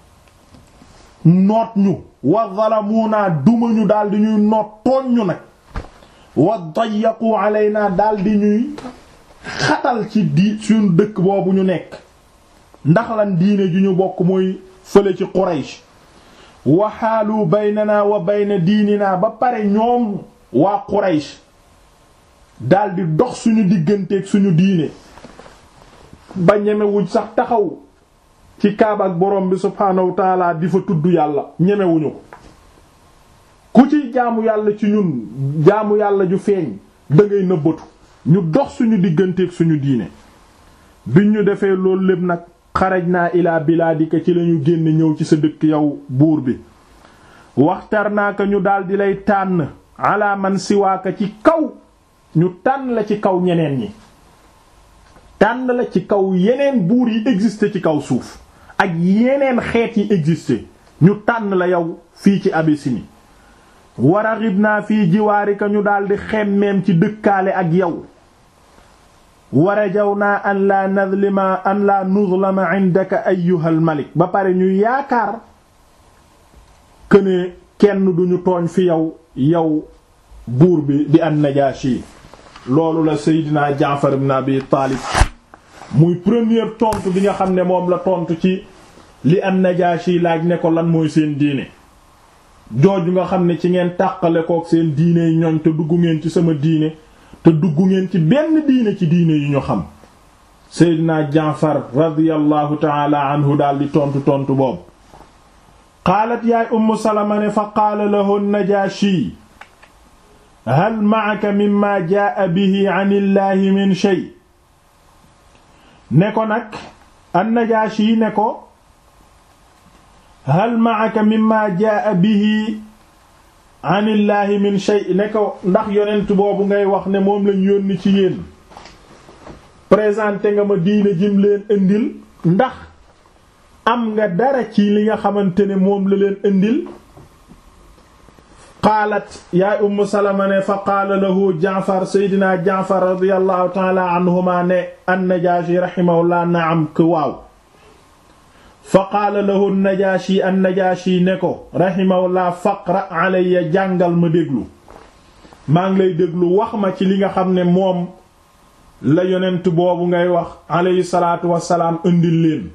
noot ñu wa zalamuna duma ñu daldi ñuy noot tooñ ñu nag wa dayyaqu alayna daldi ñuy xatal ci di suñu dëkk boobu ñu nekk ndax lan diine ju ñu bokk mooy fële ci Quraysh wa xaalu baynana wa bayna diininaa ba pare ñoom waa Quraysh daldi dox suñu digganteeg suñu diine ba ñemewuñ sax taxaw ci kaaba ak borom bi subhaanahu wa taala di fa tudd yàlla ñemewuñu ko ku ci jaamu yàlla ci ñun jaamu yàlla ju feeñ da ngay nëbbatu ñu dox suñu digganteeg suñu diine biñ ñu defee loolu lépp nag xaraj naa ilaa bilaadika ci lañu génn ñëw ci sa dëkk yow buur bi waxtar naa ko ñu daldi lay tànn ala man siwaaka ci kaw ñu tànn la ci kaw ñeneen ñi tànn la ci kaw yeneen buur yi existé ci kaw suuf ak yeneen xeet yi existé ñu tànn la yow fii ci Abyssinie waraxib naa fii jiwaarika ñu daldi xemmeem ci dëkkaale ak yow warajaw naa an laa nadlima an laa nuzlama indaka ayyuhal malik ba pare ñu yaakaar këne kenn duñu tooñ fi yow yow buur bi di an Najaashi loolu la Seydina Jaafar ibn Abi Taalib muy première tontu bi nga xam ne moom la tontu ci li an Najaashi laaj ne ko lan mooy seen diine jooju nga xam ne ci ngeen tàqale kook seen diine yi ñoñ te dugg ngeen ci sama diine te dugg ngeen ci benn diine ci diine yu ñu xam Seydina Jaafar radiyallahu taala anhu daal di tontu tontu boobu qaalat yaay Ummu Salama ne fa qaala lahu Najaashi hal ma'aka mimma jaa bihi an illahi min shay ne ko nag an-Najaashi ne ko hal ma'aka mimma jaa bihi an illahi min shay ne ko ndax yonent boobu ngay wax ne moom lañ yónni ci yéen présenté nga ma diine jim leen indil ndax am nga dara ci li nga xamante ne moom la leen indil qaalat yaay umm salama ne fa qaala lahu jaafar seydina jaafar radiallahu taala anhuma ne annajaashi rahimahullah naam que waaw fa qaala lahu najaashi annajaashi ne ko rahimahullah faqra alayya jàngal ma déglu maa ngi lay déglu wax ma ci li nga xam ne moom la yonent boobu ngay wax alayhi salaatu wassalaam indil leen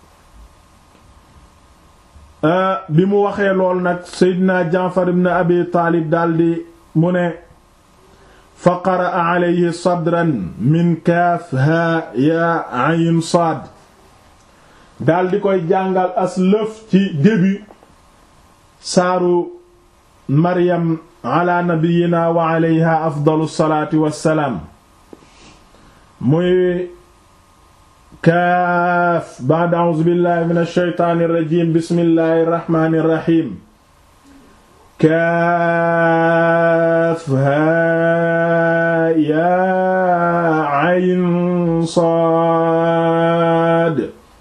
bi mu waxee lool nag seydina jaafar ibn abi taalib daldi mu ne fa qaraa alayhi sadran min kaaf haa yaa ayn saad daldi koy jàngal as lëf ci début saaru maryam ala nabiyina wa alayha afdalu salaati wassalaam muy kaaf ba'da a'uuzu billahi min ash-shaytaani rajiim bismillahi rahmaani rahiim kaaf haa yaa ayn saad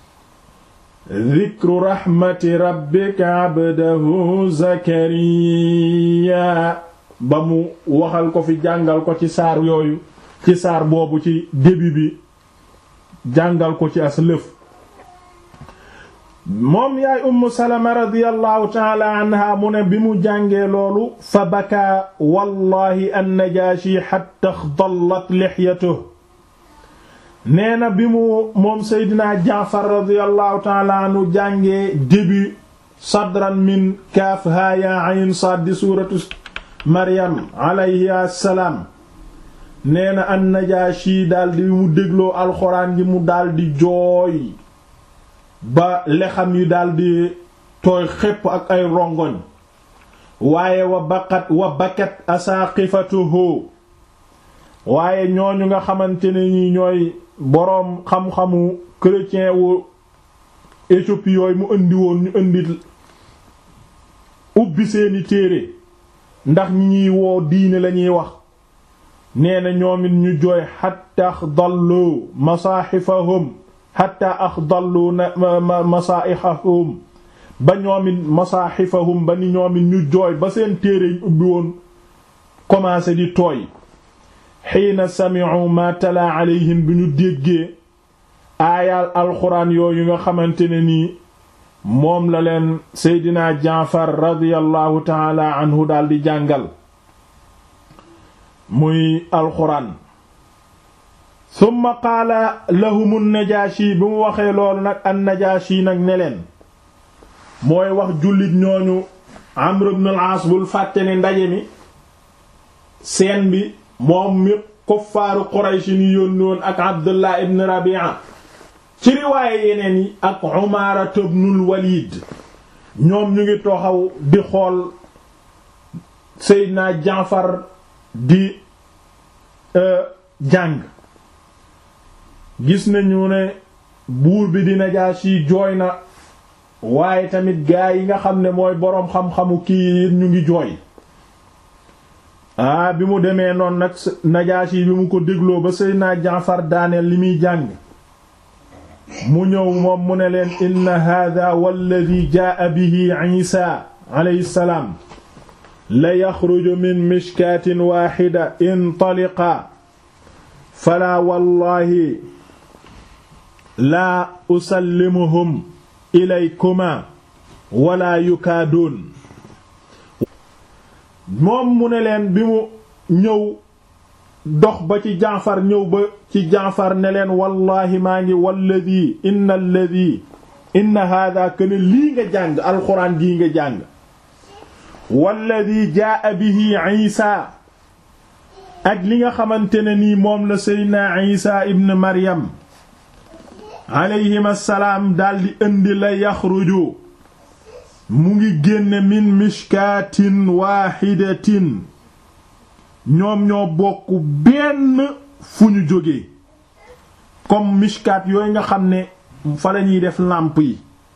dikru raxmati rabbika abdahu zakariya ba mu waxal ko fi jàngal ko ci saar yooyu ci saar boobu ci début bi jàngal ko ci as lëf moom yaay umm salama radiyallahu taala anha mu ne bi mu jàngee loolu fa bakaa wallahi annajaashi xatta xdallat lixyatuhu nee na bi mu moom seydina jaafar radiyallahu taala anhu jàngee début sadran min kaaf haa yaa ayn saad di suuratu maryam alayhi assalaam nee na annajaashi daldi mu dégloo alxuraan ji mu daldi jooy ba lexam yi daldi tooy xépp ak ay rongoñ waaye wa baqat wa bakat asaaqifatuhu waaye ñooñu nga xamante ne ñi ñooy boroom xam-xamu chrétien wu Éthiopie yooyu mu indi woon ñu indi ubbi seeni téere ndax ñi ñuy woo diine lañuy wax nee na ñoomit ñu jooy xatta axdallu masaaxifahum xatta axdallu masaaixahum ba ñoomit masaaxifahum ba ni ñoomit ñu jooy ba seen téere ñu ubbi woon commencé di tooy xiina sami'u ma tala alayhim bi ñu déggee aayaal alxuraan yooyu nga xamante ne nii moom la leen seydina jaafar radiyallahu taala anhu daldi jàngal muy alxuraan summa qaala lahum an-najaashi bi mu waxee loolu nag an-najaashi nag ne leen mooy wax jullit ñooñu amr ibn al-aas bul fàtte ne ndaje mi seen bi moom mi kuffaaru Quraysh ni yónni woon ak Abdullah ibn Rabi'a ci riwaaye yeneen yi ak Umaara ibnul Walid ñoom ñu ngi toxaw di xool Seydina Jaafar di jàng gis nañu ne buur bi di Najaashi jooy na waaye tamit gaa yi nga xam ne mooy boroom xam-xamu kii ñu ngi jooy aa bi mu demee noonu nag Najaashi bi mu ko dégloo ba Seydina Jaafar daaneel li muy jàng mu ñëw moom mu ne leen inna hada walladi jaa bihi Isa alayhi salaam la yaxruju min mishkaatin waaxida intaliqa falaa wallahi laa usallimuhum ilaykuma wala yukaaduun moom mu ne leen bi mu ñëw dox ba ci jaafar ñëw ba ci jaafar ne leen wallahi maa ngi walladi inna alladi inna hada kana lii nga jàng alxuraan gii nga jàng walladi jaa bihi isa ak li nga xamante ne nii moom la seydna isa ibn maryam alayhim assalaam daldi indi la yaxruju mu ngi génne min mishkaatin waaxidatin ñoom ñoo bokk benn fu ñu jógee comme mishkaat yooyu nga xam ne fa la ñuy def làmp yi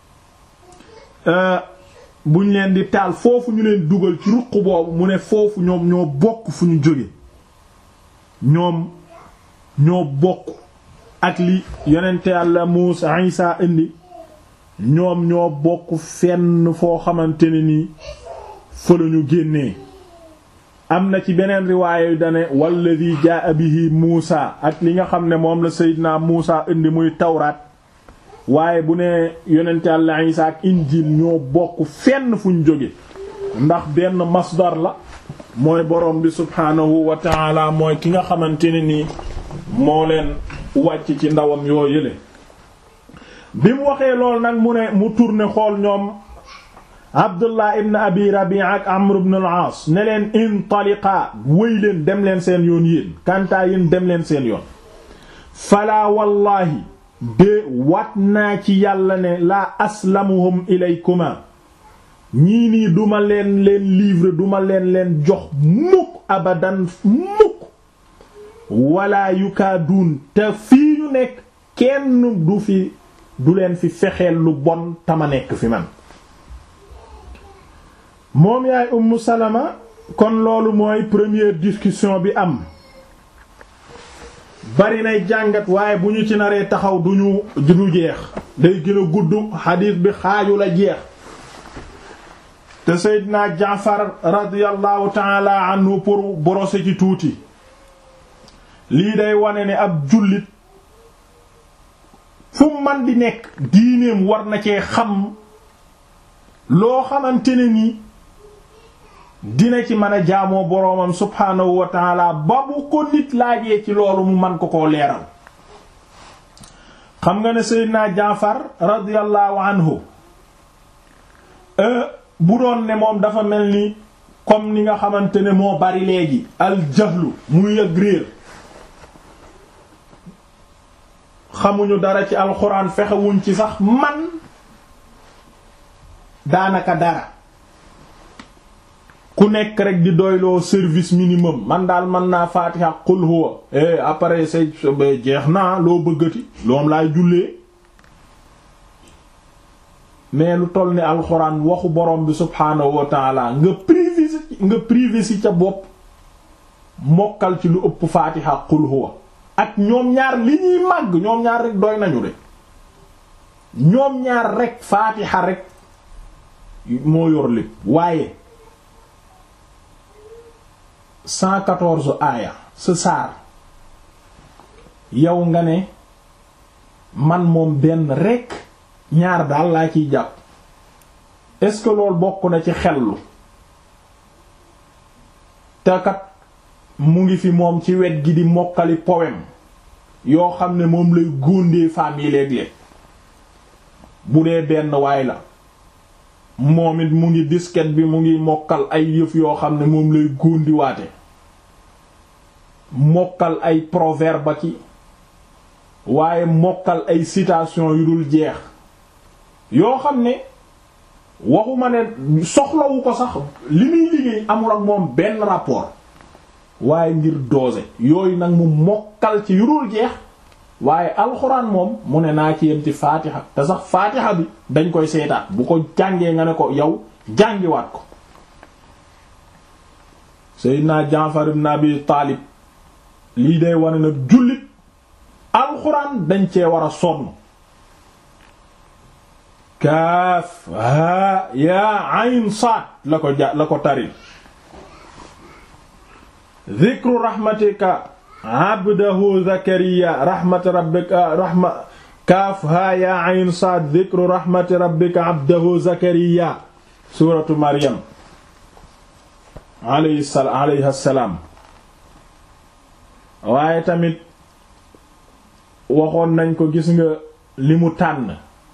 buñ leen di taal foofu ñu leen dugal ci ruq boobu mu ne foofu ñoom ñoo bokk fu ñu jóge ñoom ñoo bokk ak li yonente Yàlla Muusa Isa indi ñoom ñoo bokk fenn foo xamante ne nii fa lañu génnee am na ci beneen riwaaya yu dane walladi jaa bihi Muusa ak li nga xam ne moom la Seydina Muusa indi muy tawraat waaye bu ne yonente Yàlla Isa ak Injiil ñoo bokk fenn fuñ jóge ndax benn masdar la mooy borom bi subhaanahu wa taala mooy ki nga xamante ne nii moo leen wàcc ci ndawam yoo yële bi mu waxee lool nag mu ne mu tourné xool ñoom abdullah ibn abi rabi'a ak amr ibn al-aas ne leen intaliqa wëy leen dem leen seen yoon yéen kantaa yéen dem leen seen yoon falaa wallaahi de wat naa ci yàlla ne laa aslamuhum ilaykuma ñii nii duma leen leen livre duma leen leen jox mukk abadan mukk wala yukaaduun te fii ñu nekk kenn du fi du leen fi fexeel lu bon tama nekk fi man moom yaay ummu salama kon loolu mooy première discussion bi am bari nay jàngat waaye bu ñu ci naree taxaw duñu du jeex day gën a gudd xadiis bi xaaju la jeex te Seydina Jaafar radiyallahu taala anhu pour brosser ci tuuti lii day wane ne ab jullit fu man di nekk diineem war na cee xam loo xamante ne ni dina ci mën a jaamoo boroomam subhaanahu wa taala ba bu ko nit laajee ci loolu mu man ko koo leeral xam nga ne Seydina Jaafar radiyallahu anhu bu doon ne moom dafa mel ni comme ni nga xamante ne moo bari léegi al jahlu muy yëg réer xamuñu dara ci alxuraan fexewuñ ci sax man daanaka dara ku nekk rek di doyloo service minimum man daal mën naa faatiha qul huwa eh après say jeex naa loo bëggati loom laay jullee mais lu toll ni alxuraan waxu borom bi subhaanahu wa taala nga privé nga privé si ca bopp mokkal ci lu ëpp faatiha qul huwa ak ñoom ñaar li ñuy màgg ñoom ñaar rek doy nañu de ñoom ñaar rek faatiha rek moo yor lépp waaye 114 aaya sa saar yow nga ne man moom benn rek ñaar daal laa ciy jàpp est-ce que loolu bokk na ci xellu te kat mu ngi fi moom ci wet gi di mokkali poème yoo xam ne moom lay góondee femme yi léeg-léeg bu dee benn waay la moom it mu ngi disket bi mu ngi mokkal ay yëf yoo xam ne moom lay góondiwaate mokkal ay proverbe ba ki waaye mokkal ay citation yu dul jeex yoo xam ne waxuma ne soxlawu ko sax li muy liggéey amul ak moom benn rapport waaye ngir doose yooyu nag mu mokkal ci yu dul jeex waaye alxuraan moom mu ne naa ci yem ci faatiha te sax faatiha bi dañ koy seetaat bu ko jàngee nga ne ko yow jàngiwaat ko Seydina Jaafar ibn Abi Taalib lii day wane nag jullit alxuraan dañ cee war a sonn kaaf haa yaa ayn saad la ko ja la ko tari dhikru rahmatika abdahu zakariya rahmat rabbika rahma kaaf haa yaa ayn saad dhikru rahmati rabbika abdahu zakariya suratu maryam alayhi salaam waaye tamit waxoon nañ ko gis nga li mu tànn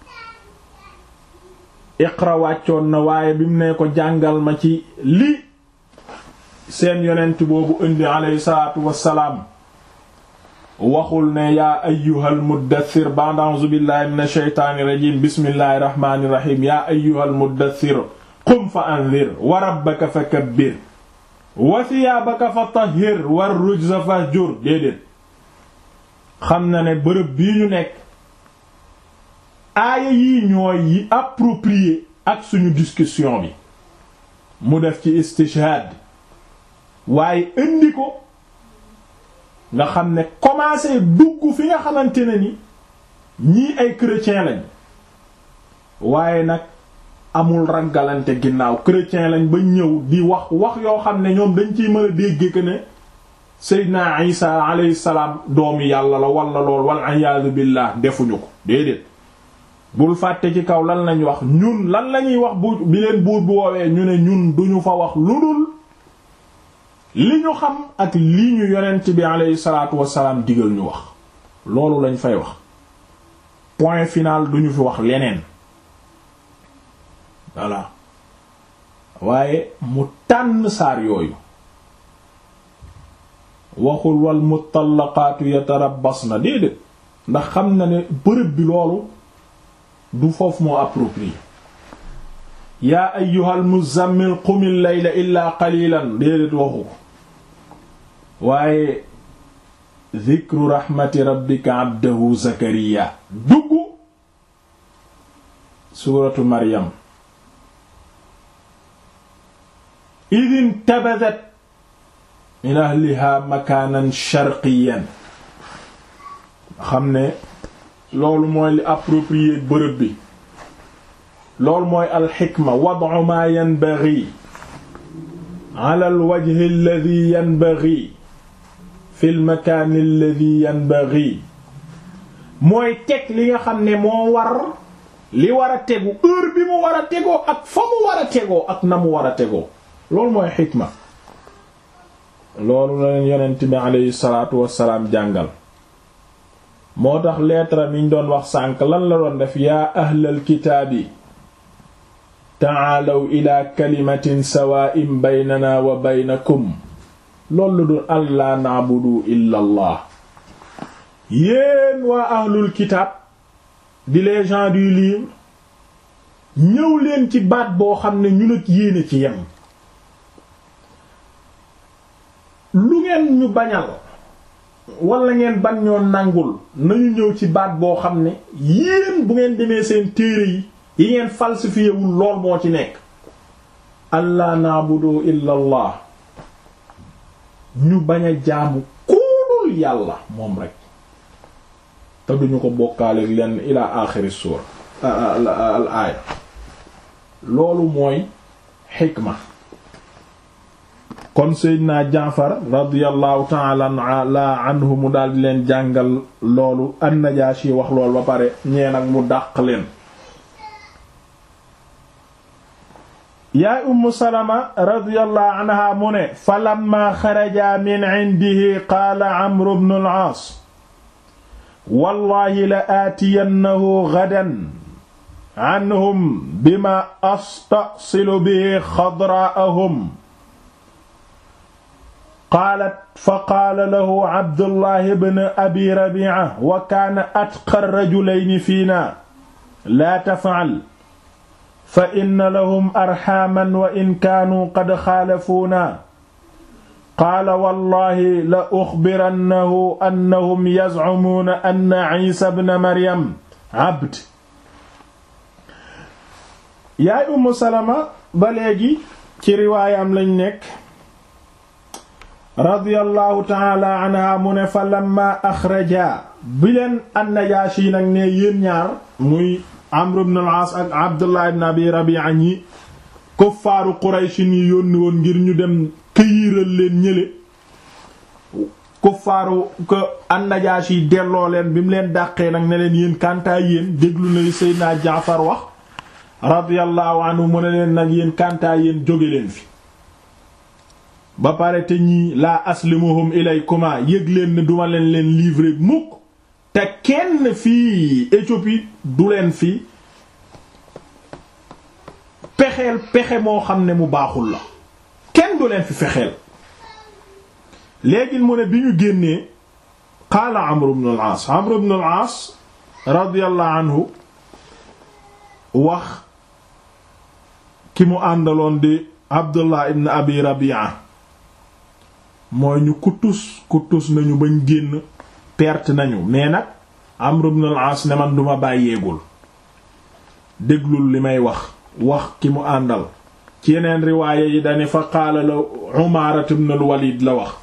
iqra wàccoon na waaye bi mu ne ko jàngal ma ci li seen yonent boobu indi alayhi salaatu wassalaam waxul ne yaa ayyuhal muddathir ba'da a'uuzu billahi minash shaytaanir rajiim bismillahir rahmaanir rahiim yaa ayyuhal muddathir qum fa anzir wa rabbaka fakabbir wa thiyaabaka fatahhir war rujza fahjur déedéet xam na ne bërëb bii ñu nekk aaya yii ñooy yi approprié ak suñu discussion bi mu def ci istishhad waaye indi ko nga xam ne commencé dugg fi nga xamante ne ni ñii ay chrétien lañ waaye nag amul ragalante ginnaaw chrétien lañ ba ñëw di wax wax yoo xam ne ñoom dañ ciy mën a dégg que ne Seydina Isa alayhi salaam doomi yàlla la wala lool wal iyaadu billah defuñu ko déedéet bul fàtte ci kaw lan lañ wax ñun lan lañuy wax bu bi leen buur bu woowee ñu ne ñun duñu fa wax lu dul li ñu xam ak li ñu yonent bi aleyhi salaatu wassalaam digal ñu wax loolu lañ fay wax point final duñu fi wax leneen voilà waaye mu tànn saar yooyu waxul wal mutallaqaatu yatarabbasna déedéet ndax xam na ne bërëb bi loolu du foofu moo approprié yaa ayyuhal muzammil qumil layla illaa qalilan déedéet waxu ko waaye dhikru rahmati rabbika abdahu zakariya dugg suuratu maryam idin tabadat min ahliha makaanan sharqiyan xam ne loolu mooy li approprié bërëb bi loolu mooy alxikma wad'u ma yanbaghi ala alwajhi alladhi yanbaghi fi almakaan alladhi yanbaghi mooy teg li nga xam ne moo war li war a tegu heure bi mu war a tegoo ak fa mu war a tegoo ak na mu war a tegoo loolu mooy xikma loolu la leen yonent bi aleyhi salaatu wassalaam jàngal moo tax lettre mi ñu doon wax sànk lan la doon def yaa ahlal kitaabi taalaw ila kalimatin sawaa'in baynana wa baynakum loolu doon allaa na'budu illa allah yéen waa ahlul kitaab di les gens du livre ñëw leen ci baat boo xam ne ñu ak yéene ci yem lu ngeen ñu bañal wala ngeen ban ñoo nangul nañu ñëw ci baat boo xam ne yéen bu ngeen demee seen téere yi yi ngeen falsifié wul lool moo ci nekk allah naabudu illa allah ñu bañ a jaamu kuulul yàlla moom rek te duñu ko bokkaale lenn ila axiri suura al aaya loolu mooy xikma kon seydina jaafar radiallahu taala anhu mu daal di leen jàngal loolu annajaashi wax loolu ba pare ñee nag mu dàq leen yaay ummu salama radiallahu anha mu ne fa lamma xaraja min indihi qaala amru bnu al-aas wallahi la aatiyannahu gadan anhum bima astasilu bihi xadraa'ahum qaalat fa qaala lahu abdullahi bn abi rabi'a wa kaana atqa rajulayni fiina laa taf'al fa inna lahum arxaaman wa in kaanuu qad xaalafuuna qaala wallahi la uxbirannahu annahum yazcumuuna anna ciisa bna maryam abd yaay ummu salama ba léegi ci riwaayam lañ nekk radiyallahu taala anha mu ne fa lamma axraja bi leen annajaashi nag ne yéen ñaar muy amr ibn al-aas ak abdullah ibn abi rabi'a ñi kuffaaru qurayshi yi yónni woon ngir ñu dem këyiral leen ñële kuffaaru ko annajaashi delloo leen bi mu leen dàqee nag ne leen yéen kantaa yéen déglu na li seydina jaafar wax radiyallahu anhu mu ne leen nag yéen kantaa yéen jóge leen fi ba pare te ñii laa aslimuhum ilaykuma yëg leen ne duma leen leen livrer mukk te kenn fii Éthiopie du leen fi pexeel pexe moo xam ne mu baaxul la kenn du leen fi fexeel léegi mu ne bi ñu génnee qaala Amr ibn al-As Amr ibn al-As radiyallahu anhu wax ki mu àndaloon di Abdullah ibn Abi Rabi'a mooy ñu kutus kutus nañu bañ génn perte nañu mais nag Amr ibn al-As ne man duma bàyyeegul déglul li may wax wax ki mu àndal ci yeneen riwaaya yi dane fa qaala la Umaara ibn al-Walid la wax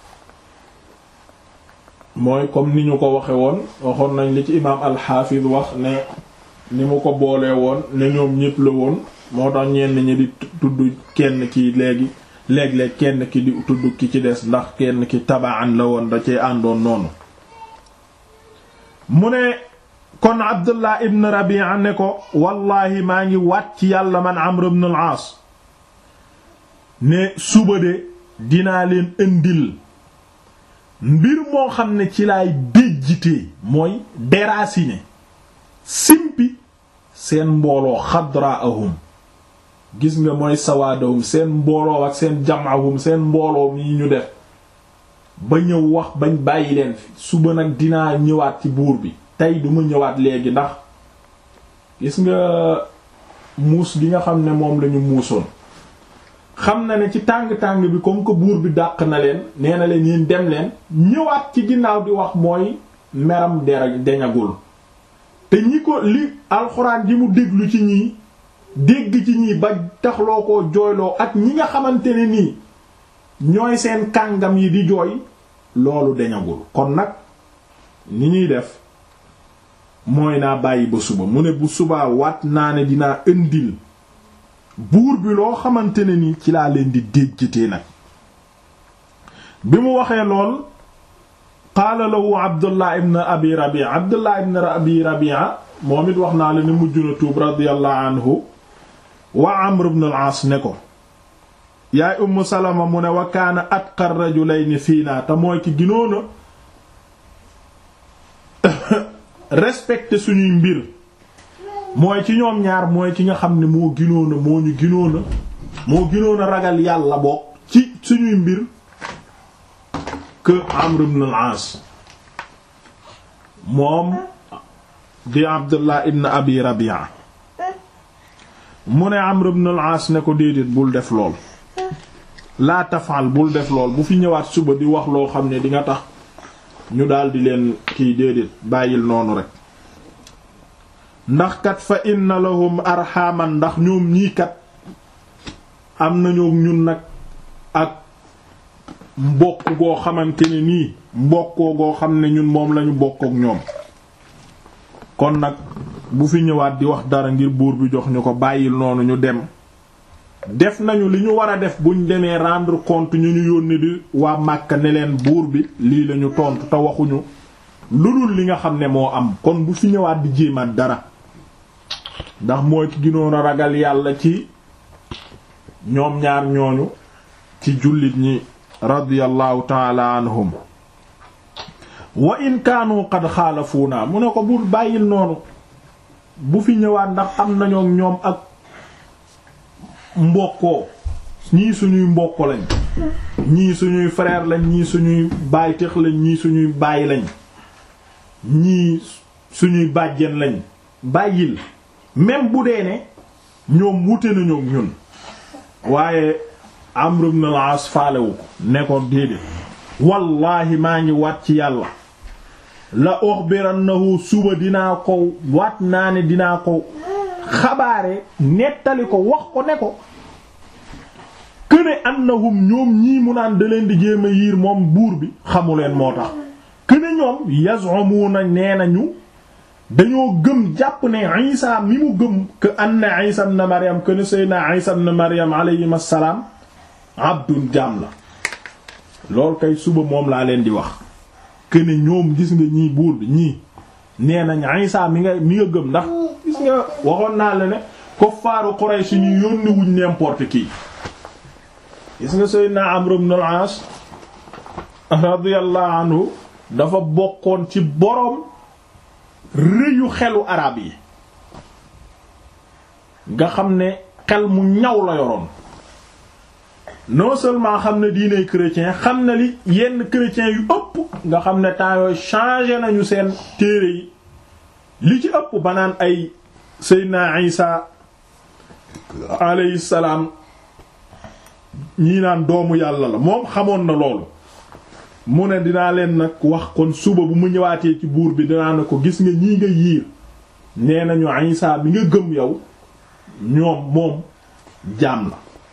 mooy comme ni ñu ko waxe woon waxoon nañ li ci imaam al-Hafiz wax ne ni mu ko boolee woon ne ñoom ñépp la woon moo tax ñenn ñi di tudd kenn ki léegi léeg-léeg kenn ki di tudd ki ci des ndax kenn ki tabaan la woon da cee àndoon noonu mu ne kon Abdullah ibn Rabi'a ne ko wallahi maa ngi waat ci yàlla man Amr ibn al-Aas ne suba de dinaa leen indil mbir moo xam ne ci laay déjjitee mooy déraciné simpi seen mbooloo xadraahum gis nga mooy sawaadahum seen mbooloo ak seen jamahum seen mbooloo mi ñu def ba ñëw wax bañ bàyyi leen fi suba nag dinaa ñëwaat ci buur bi tey duma ñëwaat léegi ndax gis nga muus gi nga xam ne moom lañu muusoon xam na ne ci tàng-tàng bi comme que buur bi dàq na leen nee na leen yéen dem leen ñëwaat ci ginnaaw di wax mooy meram dera deñagul te ñi ko li alxuraan ji mu déglu ci ñii dégg ci ñii ba taxloo ko jooyloo ak ñi nga xamante ne nii ñooy seen kàngam yi di jooy loolu deñagul kon nag ni ñuy def mooy naa bàyyi ba suba mu ne bu subaa waat naa ne dinaa indil buur bi loo xamante ne ni ci laa leen di déjjatee nag bi mu waxee lool qaala lahu abdullah ibn abi rabia abdullah ibn abi rabia moom it wax naa la ne mujj na tuub radiyallahu anhu wa amr ibn al-aas ne ko yaay umm salama mu ne wa kaana atqa rajulayni fiina te mooy ki ginoona respecté suñuy mbir mooy ci ñoom ñaar mooy ki nga xam ne moo ginoona moo ñu ginoona moo ginoona ragal yàlla bokk ci suñuy mbir que Amr ibn al-As moom di Abdullah ibn Abi Rabi'a mu ne Amr ibn al-As ne ko déedéet bul def lool laa tafal bul def lool bu fi ñëwaat suba di wax loo xam ne di nga tax ñu daldi leen kiy déedéet bàyyil noonu rek ndax kat fa inna lahum arxaman ndax ñoom ñii kat am nañoo ñun nag ak mbokk goo xamante ne nii mbokkoo goo xam ne ñun moom lañu bokk ak ñoom kon nag bu fi ñëwaat di wax dara ngir buur bi jox ñu ko bàyyil noonu ñu dem def nañu li ñu war a def buñ demee rendre compte ñu ñu yónni di waa Màkka ne leen buur bi lii lañu tontu te waxuñu lu dul li nga xam ne moo am kon bu fi ñëwaat di jéemaat dara ndax mooy ki ginoon a ragal yàlla ci ñoom ñaar ñooñu ci jullit ñi radiyallahu taala anhum wa in kaanu qad xaalafuuna mu ne ko bul bàyyil noonu bu fi ñëwaat ndax am nañoo ñoom ak mbokkoo ñii suñuy mbokk lañ ñii suñuy frère lañ ñii suñuy baay tex lañ ñii suñuy baay lañ ñii suñuy bàjjen lañ bàyyil même bu dee ne ñoom wute nañu ñun waaye Amr ibn al-As faalewu ko ne ko déedéet wallaahi maa ngi waat ci yàlla la ukhbirannahu suba dinaa ko waat naa ne dinaa ko xabaare nettali ko wax ko ne ko këne annahum ñoom ñii mu naan da leen di jéem a yiir moom buur bi xamuleen moo tax këne ñoom yaz'umuna nee nañu dañoo gëm jàpp ne Isa mi mu gëm que anna Isa ibn Maryam que ne Seydina Isa ibn Maryam alayhim assalaam abdun jaam la loolu kay suba moom laa leen di wax que ne ñoom gis nga ñii buur bi ñii nee nañ Isa mi nga mi nga gëm ndax gis nga waxoon naa la ne kuffaaru Quraysh ñu yónni wuñ n'importe qui gis nga Seydina Amr ibn al-As radiyallahu anhu dafa bokkoon ci boroom rëyu xelu arab yi nga xam ne xel mu ñaw la yoroon non seulement xam ne diiney chrétien xam na li yenn chrétiens yu ëpp nga xam ne temps yooyu changé nañu seen téere yi li ci ëpp ba naan ay Seydina Isa alayhi salaam ñii naan doomu yàlla la moom xamoon na loolu mu ne dinaa leen nag wax kon suba bu mu ñëwaatee ci buur bi dinaa ne ko gis nga ñii nga yiir nee nañu Isa bi nga gëm yow ñoom moom jaam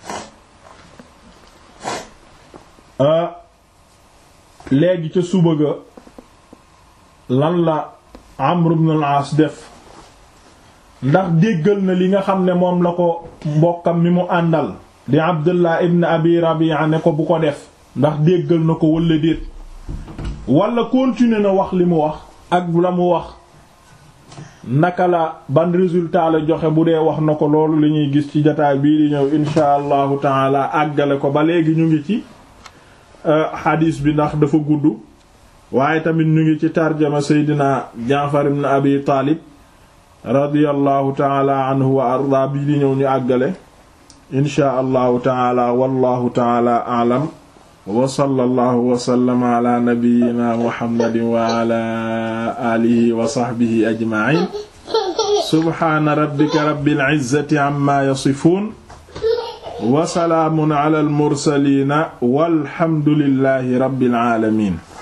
la léegi ca suba ga lan la Amr ibn al-As def ndax déggal na li nga xam ne moom la ko mbokkam mi mu àndal di Abdullah ibn Abi Rabi'a ne ko bu ko def ndax déggal na ko walla déet walla continuer na wax li mu wax ak la mu wax naka la ban résultat la joxe bu dee wax na ko loolu la ñuy gis ci jataay bii di ñëw insha allahu taala àggale ko ba léegi ñu ngi ci xadiis bi ndax dafa gudd waaye tamit ñu ngi ci tarjama seydina jaafar ibn abi taalib radiyallahu taala anhu wa arda bi di ñëw ñu àggale inchaa allahu taala wallahu taala aalam wa sallallahu wa sallama ala nabiyyina muhammadin wa ala alihi wa sahbihi ajma'in subhana rabbika rabbil izzati amma yasifun wa salaamun ala al mursalin walhamdulillahi rabbil alamin